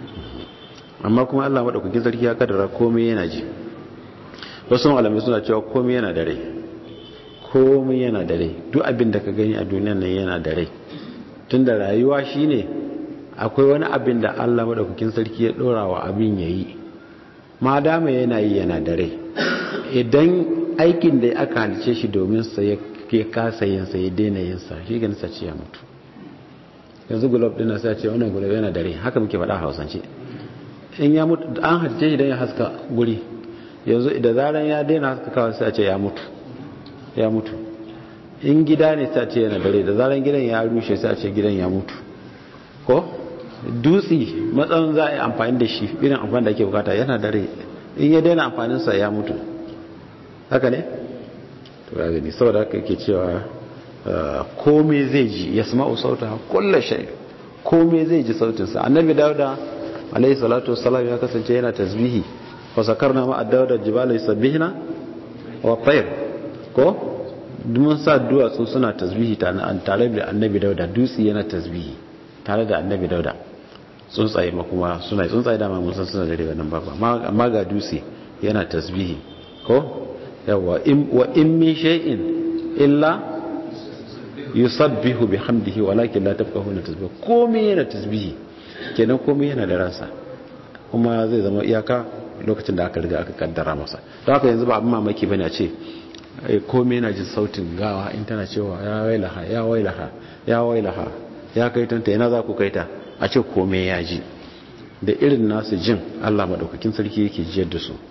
amma kuma Allah madaukakin sarki ya kaddara komai yana ji wasu malamai suna cewa komai yana da rai komai yana da rai duk abin da ka gani a duniyan nan yana da rai tunda rayuwa shine akwai wani abin da Allah madaukakin sarki ya dora wa abin yayi ma dama yana yi yana da rai idan aikin da aka halice shi domin sa ya kasa yin sa ya daina yin sa shi ganin sa ce ya mutu yanzu gulob din sai ce wannan gulob yana da rai haka muke faɗa a Hausance in ya mutu an halice shi dan ya haska guri yanzu da zaran ya daina haska kawai sai a ce ya mutu ya mutu in gida ne sai a ce yana da rai da zaran gidan ya rushe sai a ce gidan ya mutu ko dutsi matsan za a yi amfani da shi irin amfani da ake bukata yana da rai in ya daina amfaninsa ya mutu haka ne? to ya gani saboda haka yake cewa kome zai ji ya sama usauta kulla shai kome zai ji sautinsa annabi dauda alaihi salatu wasalam ya kasance yana tasbihi wa sakarna ma dauda jibalai sabbihina wa tayr ko mun sa duwatsu suna tasbihi tare da annabi dauda dutsi yana tasbihi tare da annabi dauda tsuntsaye ma kuma suna tsuntsaye dama mun san suna da riba nan babu amma ga dutse yana tasbihi ko yawa wa in min shay'in illa yusabbihu bihamdihi walakin la tafqahuna tasbih komai yana tasbihi kenan komai yana da ransa kuma zai zama iyaka lokacin da aka riga aka kaddara masa don haka yanzu ba abin mamaki bane a ce komai yana jin sautin gawa in tana cewa ya wailaha ya wailaha ya wailaha ya kai tanta yana za ku kai ta a ce komai ya ji da irin nasu jin Allah madaukakin sarki yake jiyar da su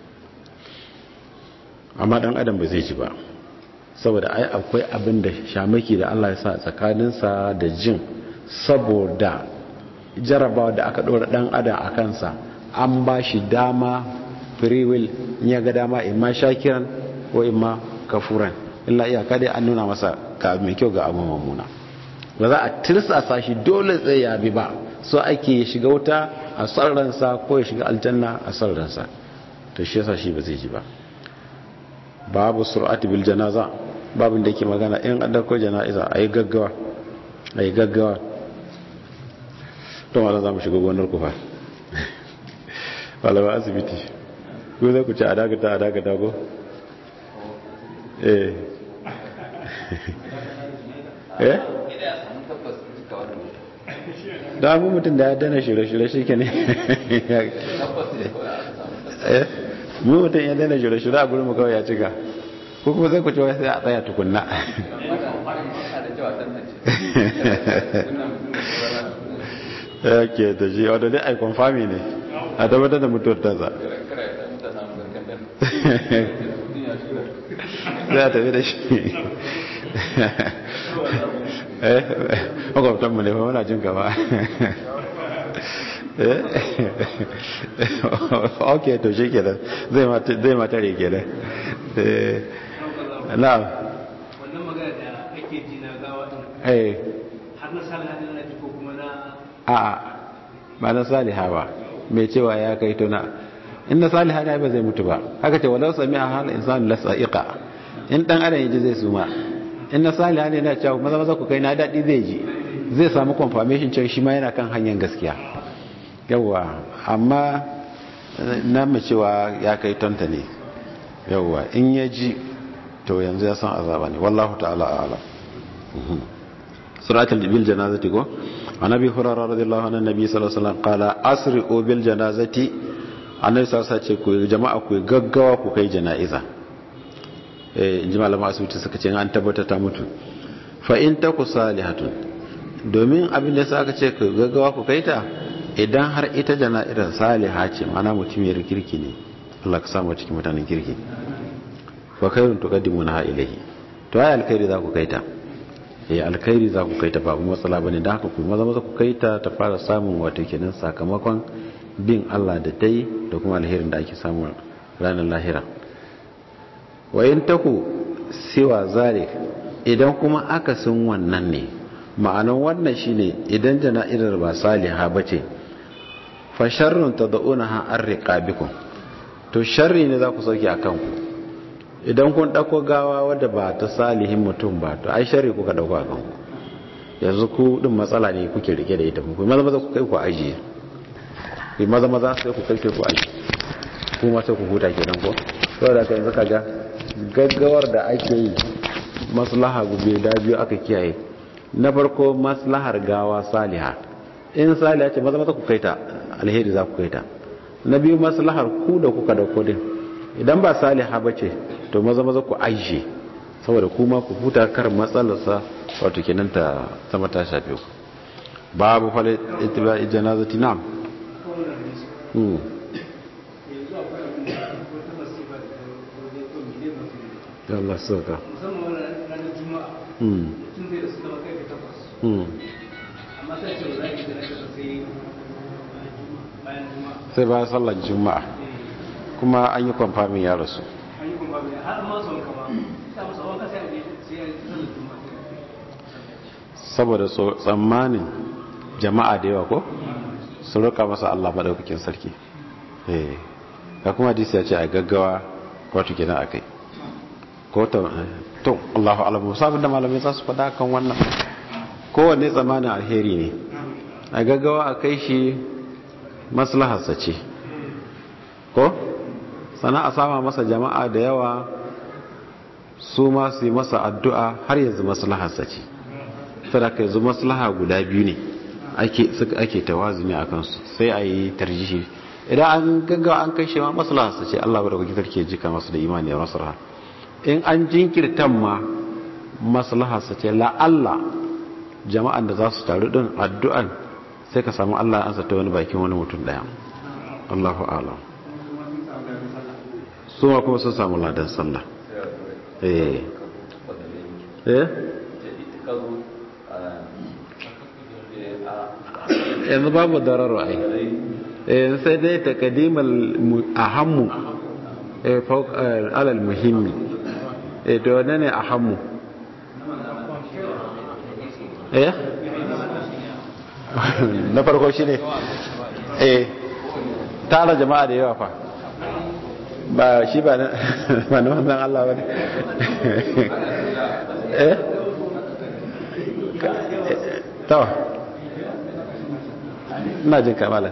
amma dan adam ba zai ji ba saboda ai akwai abin da shamaki da Allah ya sa tsakaninsa da jin saboda jarabawa da aka ɗora ɗan adam a kansa an ba shi dama free will in ya ga dama in ma shakiran ko in ma kafuran illa iyaka dai an nuna masa ga mai kyau ga abu mummuna ba za a tirsasa shi dole tsaye ya bi ba so ake ya shiga wuta a sarransa ko ya shiga aljanna a sarransa to shi yasa shi ba zai ji ba babu sur'ati bil janaza babin da yake magana in an dauko jana'iza ayi gaggawa ayi gaggawa to wala za mu shiga gonar ku fa wala ba asibiti ko zai ku ci a dagata a dagata ko eh eh da mu mutum da ya dana shirye-shirye shi ke ne mu mutum ya dana shirye-shirye a gurin mu kawai ya cika ko kuma zai ku ci wai sai a tsaya tukunna ya ke da shi wadda dai aikon fami ne a tabbatar da mutuwar tasa za a tafi da shi eh makwabtanmu ne ba muna jin gaba ok to shi kenan zai matare kenan na'am wannan magana da ake ji na gawa din eh har na sallah din na ji ko kuma na a ba na saliha ba mai cewa ya kai tuna in na saliha ne ba zai mutu ba haka ce walau sami a hal insanu la sa'iqa in dan adam yaji zai suma in na saliha ne na cewa maza maza ku kai na dadi zai ji zai samu confirmation cewa shi ma yana kan hanyar gaskiya yawa amma na mu cewa ya kai tonta ne yawa in ya ji to yanzu ya san azaba ne wallahu ta'ala a'lam suratul bil janazati ko annabi hurairah radiyallahu anhu nabi sallallahu alaihi wasallam qala asri'u bil janazati annabi sallallahu alaihi wasallam ce ku jama'a ku gaggawa ku kai janaiza eh inji malama asibiti suka ce an tabbata ta mutu fa in taku salihatun domin abin da aka ce ku gaggawa ku kai ta idan har ita jana'izar saliha ce mana mutumiyar kirki ne Allah ka samu cikin mutanen kirki fa khairun tuqaddimuna ilayhi to ai alkhairi za ku kai ta ya alkhairi za ku kai ta babu matsala bane da haka ku maza maza ku kai ta ta fara samun wato kenan sakamakon bin Allah da dai da kuma alherin da ake samu ranar lahira wa in taku siwa zalik idan kuma akasin wannan ne ma'anan wannan shine idan jana'izar ba saliha bace fa sharrun tad'unaha arriqabikum to sharri ne za ku sauke akan ku idan kun ɗauko gawa wadda ba ta salihin mutum ba to ai shari kuka ɗauko a kanku yanzu ku ɗin matsala ne kuke rike da ita ku maza maza ku kai ku ajiye ku maza maza sai ku kai ku ajiye kuma sai ku huta kenan ko saboda ka yanzu kaga gaggawar da ake yi maslaha gube da biyu aka kiyaye na farko maslahar gawa saliha in saliha ce maza maza ku kai ta alheri za ku kai ta na biyu maslahar ku da kuka dauko din idan ba saliha ba ce to maza maza ku aishe saboda kuma ku huta kar matsalarsa wato kenan ta sama ta shafe ku babu fale ittiba'i janazati nam hmm yanzu akwai abin da wata masifa da wani ko mile masu ya Allah saka musamman wannan ranar juma'a hmm mutum zai rasu kama kai takwas hmm amma sai ce ba za ki bayan juma'a sai bayan sallar juma'a kuma an yi kwamfamin ya rasu an yi kuma bai har ma son kama ta masa wanka sai a je sai ya yi sallar juma'a saboda tso- tsammanin jama'a da yawa ko su roƙa masa Allah maɗaukakin sarki eh ga kuma hadisi ya ce a gaggawa wato kenan a kai ko ta to Allahu alamu sabon da malamai za su faɗa kan wannan kowanne tsammanin alheri ne a gaggawa a kai shi maslaharsa ce ko sana a sama masa jama'a da yawa su ma su yi masa addu'a har yanzu maslaharsa ce sadaka yanzu maslaha guda biyu ne ake suka ake tawazuni a kansu sai a yi tarjihi idan an gaggawa an kai shi ma maslaharsa ce Allah bada kuki sarki jika masu da imani da maslaha in an jinkirtan ma maslaharsa ce la Allah jama'an da za su taru din addu'an sai ka samu Allah ya ansa ta wani bakin wani mutum daya Allahu a'lam su ma kuma sun samu ladan sallah eh eh yanzu babu dararo ai eh sai dai takadimal ahammu eh fawq alal muhimmi eh to wannan ne ahammu eh na farko shine eh tara jama'a da yawa fa ba shi ba na ba na wannan Allah bane eh to ina jin kamala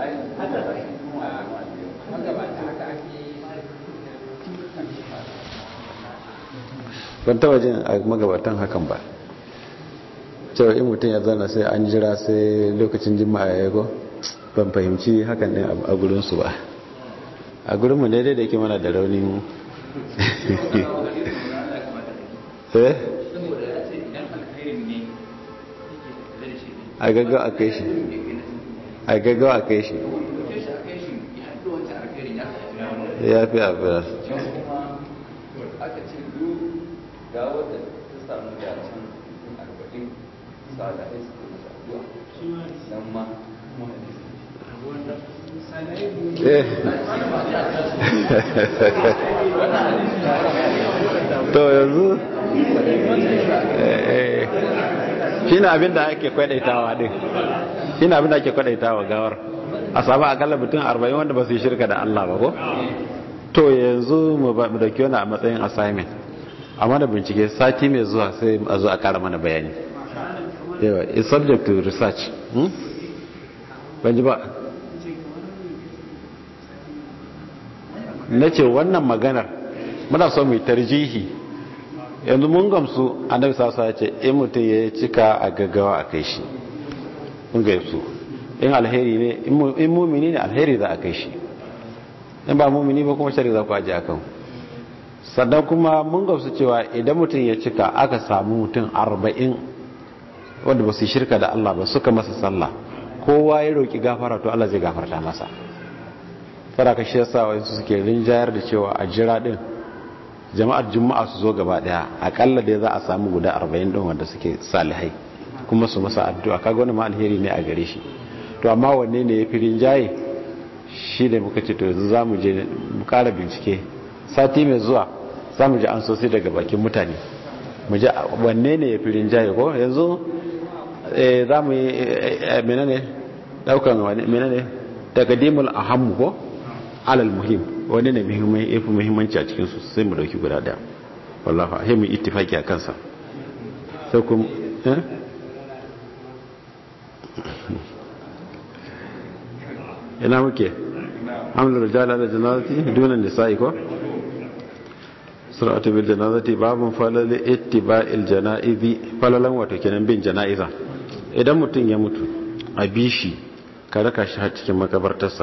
ban taba jin a magabatan hakan ba cewa in mutum ya zana sai an jira sai lokacin jima'a ya yago ban fahimci hakan ne a gurinsu ba a gurinmu ne dai da yake mana da raunin eh a gaggawa a kai shi a gaggawa a kai shi ya fi afiya aka ce duk ga wadda ta samu dacen arba'in salahai su kuma addu'a nan ma kuma eh to yanzu shi na abin da ake kwadaitawa din shi na abin da ake kwadaitawa gawar a samu akalla mutum arba'in wanda ba su yi shirka da Allah ba ko to yanzu mu dauki wani a matsayin assignment a mana bincike sati mai zuwa sai a zo a kara mana bayani yawa is subject to research hmm? ban ji ba na ce wannan maganar muna so mai tarjihi yanzu mun gamsu annabi sasa ya ce in mutum ya cika a gaggawa a kai shi mun gamsu in alheri ne in mumini ne alheri za a kai shi in ba mumini ba kuma shari za ku aji akan sannan kuma mun gamsu cewa idan mutum ya cika aka samu mutum arba'in wanda ba su yi shirka da Allah ba suka masa sallah kowa ya roƙi gafara to Allah zai gafarta masa saraka shi yasa wasu suke rinjayar da cewa a jira din jama'ar juma'a su zo gaba daya akalla dai za a samu guda 40 din wanda suke salihai kuma su masa addu'a kaga wani ma alheri ne a gare shi to amma wanne ne yafi rinjaye shi da muka ce to yanzu zamu je mu kara bincike sati mai zuwa zamu ji an sosai daga bakin mutane mu ji wanne ne yafi rinjaye ko yanzu eh zamu yi menene daukan wani menene taqdimul ahammu ko alal muhim wani ne yafi muhimmanci a cikinsu sai mu dauki guda daya wallafa sai mu ittifaki a kansa sai kuma eh ina muke hamdul rijal ala janazati duna nisa'i ko sur'atu bil janazati babun falal ittiba'il janaizi falalan wato kenan bin janaiza idan mutum ya mutu a bishi ka raka shi har cikin makabartarsa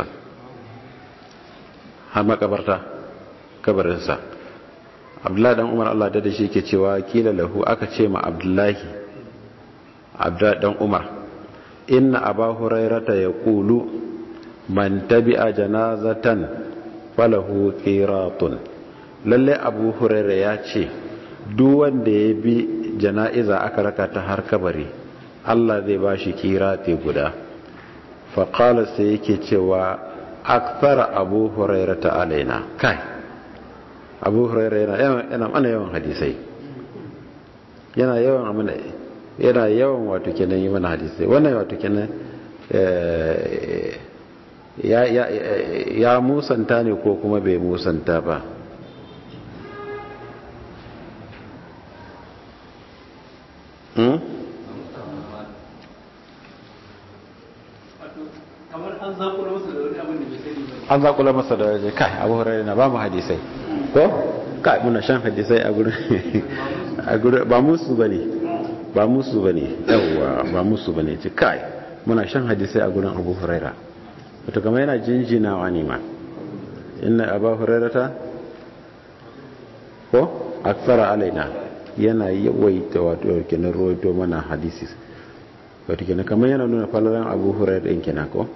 har makabarta kabarinsa abdullahi dan umar allah da shi ke cewa kila lahu aka ce ma abdullahi abdullahi dan umar inna aba hurairata ya kulu man tabi'a janazatan falahu qiratun lalle abu huraira ya ce duk wanda ya bi jana'iza aka raka ta har kabari allah zai ba shi kirati guda faƙala sai yake cewa akthara abu huraira ta alaina kai abu huraira yana mana yawan hadisai yana yawan amina yana yawan wato kenan yi mana hadisai wannan wato kenan ya musanta ne ko kuma bai musanta ba kamar an zakula masa da wani abin da bai sani ba an zakula masa da waje kai abu hurairu na ba mu hadisai ko kai muna shan hadisai a gurin a gurin ba musu bane ba musu bane yawa ba musu bane ce kai muna shan hadisai a gurin abu huraira wato kamar yana jinjinawa ne ma inna abu hurairata ko aksara alaina yana yawaita wato kenan rawaito mana hadisi wato kenan kamar yana nuna falalan abu hurairah din kenan ko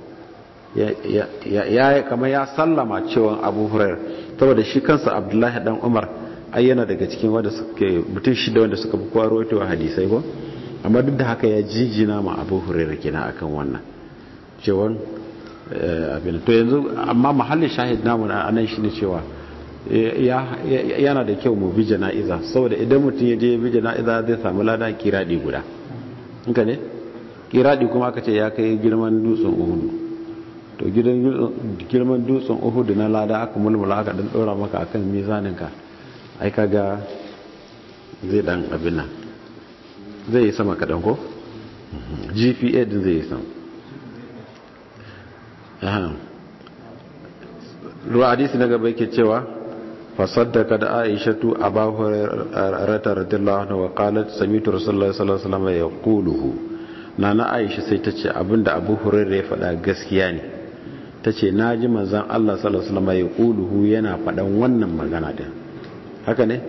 ya kamar ya sallama cewa abu hurairah saboda shi kansa abdullahi dan umar ai yana daga cikin wanda suke mutum shida wanda suka fi kowa rawaito hadisai ko amma duk da haka ya jijina ma abu hurairah kenan akan wannan cewa abin to yanzu amma mahallin shahid namu a nan shine cewa yana da kyau mu bi jana'iza saboda idan mutum ya je bi jana'iza zai samu lada kiradi guda inka ne kiradi kuma aka ce ya kai girman dutsen uhudu to girman dutsen uhudu na lada aka mulmula aka dan dora maka akan mizaninka ai kaga zai dan abin nan zai yi sama kadan ko gpa din zai yi sama ruwa hadisi na gaba yake cewa fasaddaka da aishatu aba hurairah radiyallahu anha wa qalat sami'tu rasulullahi sallallahu alaihi wasallam yaquluhu nana aisha sai tace abinda abu hurairah ya faɗa gaskiya ne tace naji manzon Allah sallallahu alaihi wasallam yaquluhu yana faɗan wannan magana din haka ne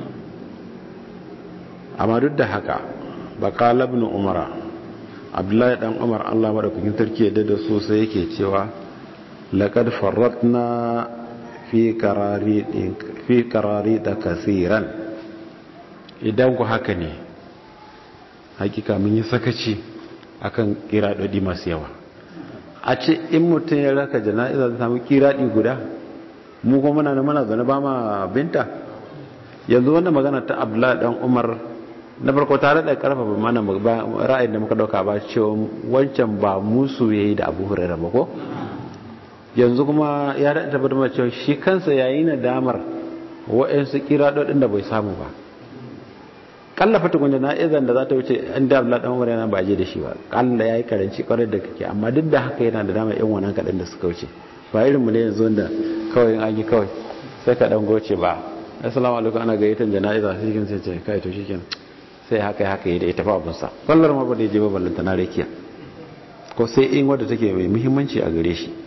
amma duk da haka ba qala ibn umara abdullahi dan umar Allah madaukakin sarki ya dada so sai yake cewa laqad farratna fi karari da kasiran idan ku haka ne hakika mun yi sakaci akan kiradodi masu yawa a ce in mutum ya raka jana'iza ta samu kiradi guda mu kuma muna mana zane ba ma binta yanzu wannan magana ta abdullahi dan umar na farko tare da karfafa mana ra'ayin da muka dauka ba cewa wancan ba musu yayi da abu hurairah ba ko yanzu kuma ya da tabbatar da cewa shi kansa yayi nadamar wa'ansu kiradodin da bai samu ba kallafa tukun jana'izan da za ta wuce an da Abdullahi dan Umar yana ba je da shi ba kalla yayi karanci kwarai da kake amma duk da haka yana da dama yan wannan kadan da suka wuce ba irin mu ne yanzu wanda kawai an yi kawai sai ka dan goce ba assalamu alaikum ana gayyatan jana'iza sai kin sai ce kai to shikenan sai haka haka yi da ita fa abun sa kallar ma ba da je ba ballanta na rakiya ko sai in wanda take mai muhimmanci a gare shi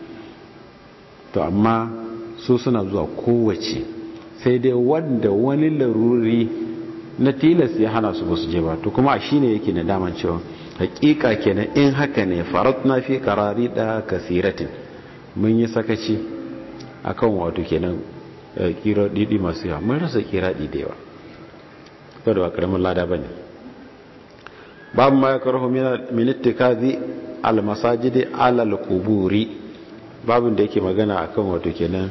to amma su suna zuwa kowace sai dai wanda wani laruri na tilas ya hana su ba su je ba to kuma shi ne yake na daman cewa hakika kenan in haka ne farat na fi karari da kasiratin mun yi sakaci akan wato kenan kira didi masu yawa mun rasa kira didi yawa saboda ba karamin lada ba ne babu ma ya karhu min ittikazi al masajidi alal kuburi babin da yake magana akan wato kenan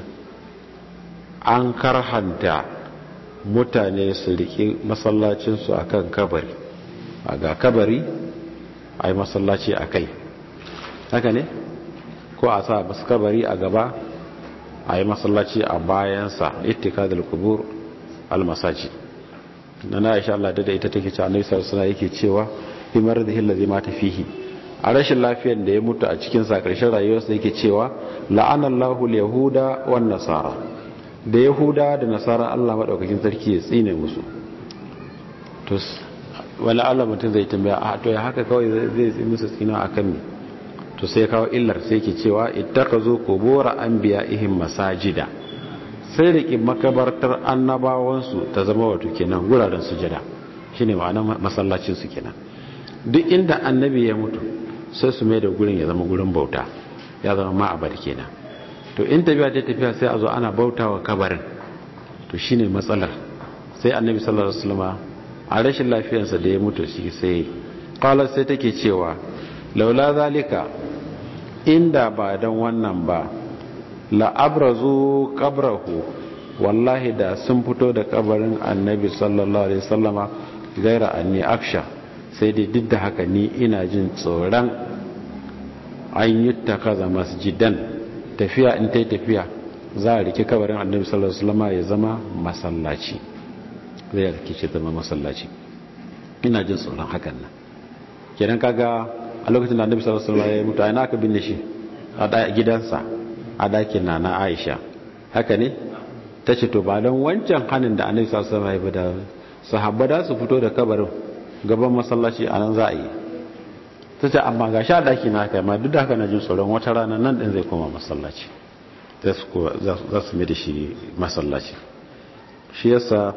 an karhanta mutane su riƙe masallacinsu akan kabari a ga kabari a yi masallaci a kai haka ne ko a sa masu kabari a gaba a yi masallaci a bayansa ittika da kubur almasaji na na isha Allah da ita take ce annabi sallallahu alaihi yake cewa fi maradihi allazi mata fihi a rashin lafiyar da ya mutu a cikin sa karshen rayuwarsa yake cewa la'anallahu al-yahuda wan nasara da yahuda da nasara Allah madaukakin sarki ya tsine musu to wala Allah mutum zai tambaya a to ya haka kawai zai tsine musu tsina akan me to sai kawo illar sai yake cewa ittakazu qubur anbiya'ihim masajida sai da makabartar annabawansu ta zama wato kenan guraren sujada shine ma'anar masallacin su kenan duk inda annabi ya mutu sai su mai da gurin ya zama gurin bauta ya zama ma'abar kenan to in tafiya ta tafiya sai a zo ana bauta wa kabarin to shine matsalar sai annabi sallallahu alaihi wasallam a rashin lafiyarsa da ya mutu shi sai qala sai take cewa laula zalika inda ba don wannan ba la'abrazu qabrahu wallahi da sun fito da kabarin annabi sallallahu alaihi wasallama gaira anni aksha sai dai duk da haka ni ina jin tsoron an yi takaza masjidan tafiya in ta tafiya za a rike kabarin annabi sallallahu alaihi wasallama ya zama masallaci zai rike shi zama masallaci ina jin tsoron hakan nan kenan kaga a lokacin da annabi sallallahu alaihi wasallama ya mutu a ina aka binne shi a gidansa a dakin na na Aisha haka ne ta ce to ba don wancan hannun da annabi sallallahu alaihi wasallam ya sahabba da su fito da kabarin gaban masallaci a nan za a yi ta ce amma ga sha daki na kai ma duk da haka na jin tsoron wata rana nan din zai koma masallaci za su mai da shi masallaci shi yasa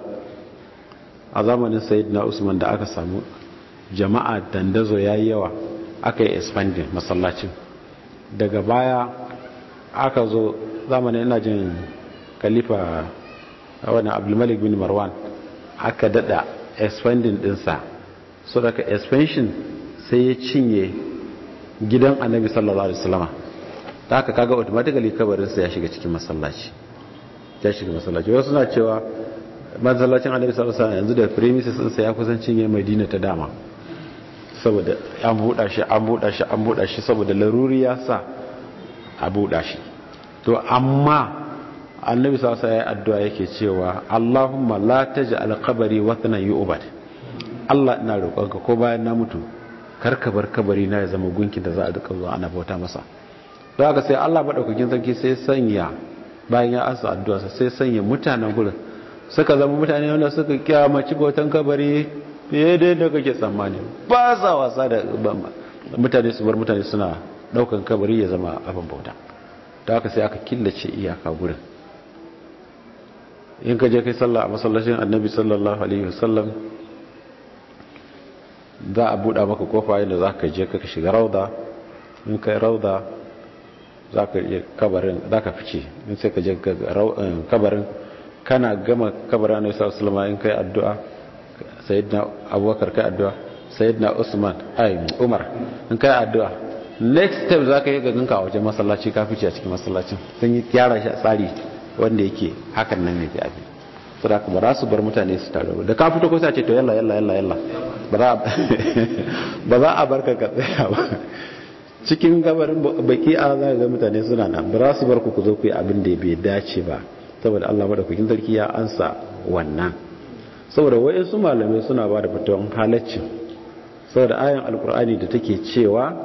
a zamanin sayyidina usman da aka samu jama'a dandazo yayi yawa aka yi expanding masallacin daga baya aka zo zamanin ina jin khalifa wannan abdulmalik bin marwan aka dada expanding dinsa so daga expansion sai ya cinye gidan annabi sallallahu alaihi wasallama ta haka kaga automatically kabarinsa ya shiga cikin masallaci ya shiga masallaci wasu suna cewa masallacin annabi sallallahu alaihi wasallam yanzu da premises ɗinsa ya kusan cinye madina ta dama saboda an buɗa shi an buɗa shi an buɗa shi saboda laruri ya sa a buɗa shi to amma annabi sallallahu alaihi wasallam addu'a yake cewa Allahumma la taj'al qabri wathanan yu'bad Allah ina roƙonka ko bayan na mutu kar ka bar kabari na ya zama gunkin da za a duka zuwa ana bauta masa don haka sai Allah madaukakin sarki sai sanya bayan ya asa addu'a sai sanya mutanen gurin suka zama mutane wanda suka kyamaci bautan kabari fiye da yadda kake tsammani ba sa wasa da mutane su bar mutane suna daukan kabari ya zama abin bauta da haka sai aka killace iyaka gurin in ka je kai sallah a masallacin annabi sallallahu alaihi wasallam za a buɗa maka kofa yadda za ka je ka shiga rauda in kai rauda za ka iya kabarin za ka fice in sai ka je kabarin kana gama kabarin annabi sallallahu alaihi wasallam in kai addu'a sayyidina abubakar kai addu'a sayyidina usman ai umar in kai addu'a next step za ka yi gaganka a wajen masallaci ka fice a cikin masallacin sun yi gyara shi a tsari wanda yake hakan nan ne ke abin saboda ba za su bar mutane su taru da ka fito ko sai ce to yalla yalla yalla yalla ba za a barka ka tsaya ba cikin gabarin baki a za ga mutane suna nan ba za su bar ku ku zo ku yi abin da bai dace ba saboda Allah madaukakin sarki ya ansa wannan saboda wayansu malamai suna ba da fitawan halaccin saboda ayan alkur'ani da take cewa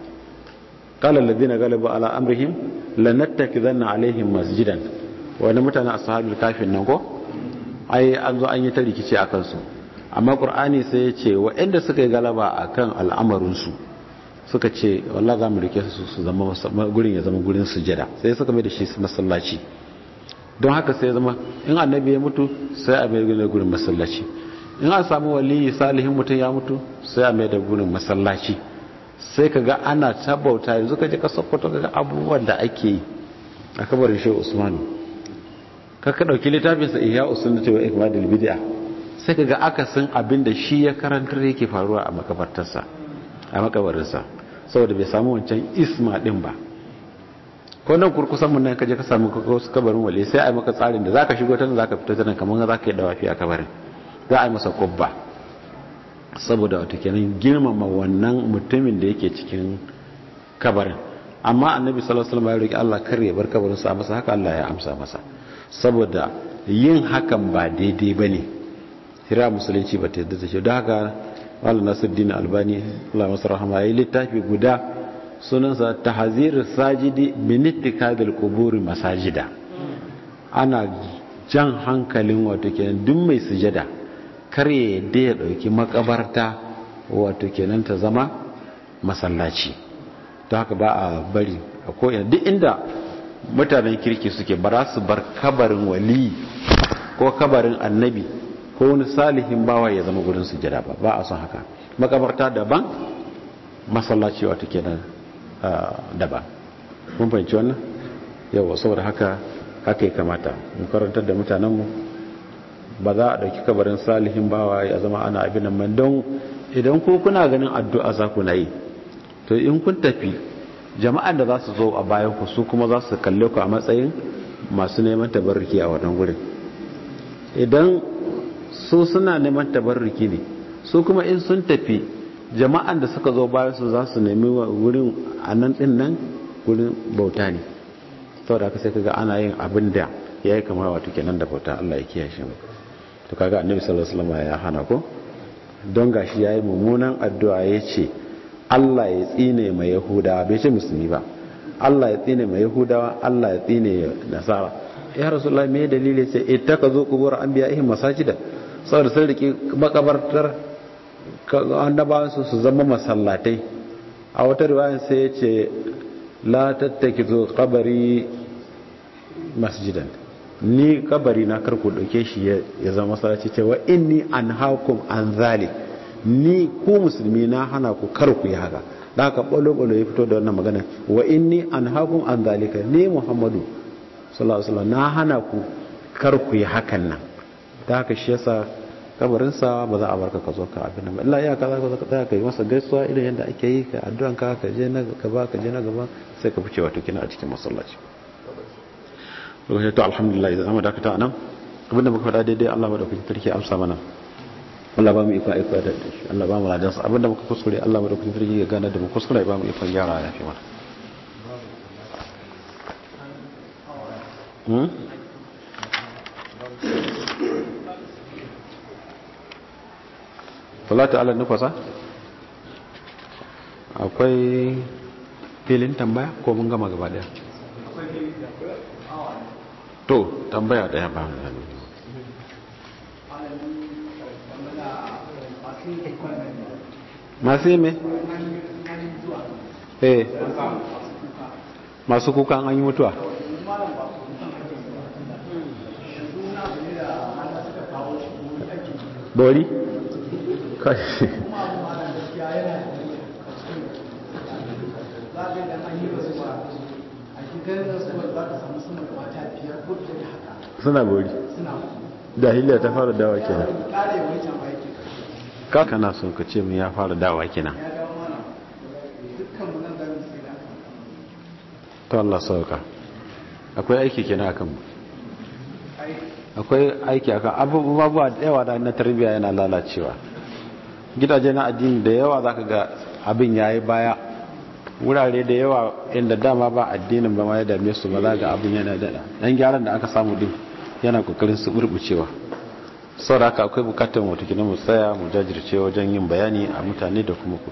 qala alladhina galabu ala amrihim lanattakidanna alaihim masjidan wani mutanen ashabul kafin nan ko ai an zo an yi ta rikici a kansu amma qur'ani sai ya ce waɗanda suka yi galaba akan al'amarinsu suka ce wallah za mu rike su su zama gurin ya zama gurin sujada sai suka mai da shi masallaci don haka sai ya zama in annabi ya mutu sai a mai da gurin masallaci in an samu waliyi salihin mutum ya mutu sai a mai da gurin masallaci sai ka ga ana tabauta yanzu ka je ka sokoto ka ga abubuwan da ake yi a kabarin shehu usmanu ka ka dauki littafinsa ihya usunnati wa ikmadul bid'a sai ka ga akasin abin da shi ya karantar yake faruwa a makabartarsa a makabarinsa saboda bai samu wancan isma din ba ko nan kurkusan mun nan kaje ka samu kabarin wale sai a yi maka tsarin da zaka shigo ta nan zaka fita ta nan kamar zaka yi dawafi a kabarin za a yi masa kubba saboda wato kenan girmama wannan mutumin da yake cikin kabarin amma annabi sallallahu alaihi wasallam ya roki Allah kar ya bar kabarin sa masa haka Allah ya amsa masa saboda yin hakan ba daidai bane hira musulunci ba ta yadda ta ce don haka malam nasiruddin albani Allah masa rahama yayi littafi guda sunansa tahzir sajidi min ittikadil qubur masajida ana jan hankalin wato kenan duk mai sujada kar ya yadda ya dauki makabarta wato kenan ta zama masallaci don haka ba a bari a ko'ina duk inda mutanen kirki suke ba za su bar kabarin wali ko kabarin annabi ko wani salihin bawa ya zama gurin sujada ba ba a son haka makabarta daban masallaci wato kenan daban mun fahimci wannan yawa saboda haka haka ya kamata mu karantar da mutanenmu ba za a ɗauki kabarin salihin bawa ya zama ana abin nan don idan ko kuna ganin addu'a za ku na yi to in kun tafi jama'an da za su zo a bayan ku su kuma za su kalle ku a matsayin masu neman tabarruki a wannan gurin idan su suna neman tabarruki ne su kuma in sun tafi jama'an da suka zo bayan su za su nemi wurin a nan din nan wurin bauta ne saboda haka sai kaga ana yin abin da ya yi kamar wato kenan da bauta Allah ya kiyaye shi to kaga annabi sallallahu alaihi wasallam ya hana ko don gashi yayi mummunan addu'a yace Allah ya tsine mai yahudawa bai ce musulmi ba Allah ya tsine mai yahudawa Allah ya tsine nasara ya rasulullah me dalili sai ittakazu qubur anbiya'ihim masajida saboda sun riki makabartar annabawan su su zama masallatai a wata riwaya sai ya ce la tattakizu qabari masjidan ni kabari na karku dauke shi ya zama masallaci cewa inni anhaakum an zalik ni ku musulmi na hana ku kar ku yi haka da haka bolo-bolo ya fito da wannan magana wa inni an hakun an zalika ne muhammadu sallallahu alaihi na hana ku kar ku yi hakan nan da haka shi yasa kabarinsa ba za a barka ka zo ka abin nan Allah ya kaza ka tsaya ka yi masa gaisuwa irin yadda ake yi ka addu'an ka ka je na gaba ka je na gaba sai ka fice wato kina a cikin masallaci lokacin to alhamdulillah idan mu dakata nan abinda muka faɗa daidai Allah madaukakin sarki amsa mana Allah ba mu ikon aiko da shi Allah ba mu ladan sa abinda muka kuskure Allah madaukakin sarki ya gane da mu kuskure ba mu ikon gyara ya fi mana hmm salatu ala nufasa akwai filin tambaya ko mun gama gaba daya to tambaya daya ba mu hannu masu yi me? eh masu kuka an yi mutuwa bori? kashi suna bori jahiliya ta fara dawa kenan ka kana son ka ce mu ya fara dawa kenan to Allah sauka akwai aiki kenan akan mu akwai aiki akan abubuwa da yawa da na tarbiyya yana lalacewa gidaje na addini da yawa zaka ga abin yayi baya wurare da yawa inda dama ba addinin ba ma ya dame su ba za ga abin yana da dan gyaran da aka samu din yana kokarin su burbucewa saboda haka akwai bukatar mu tukuna mu tsaya mu jajirce wajen yin bayani a mutane da kuma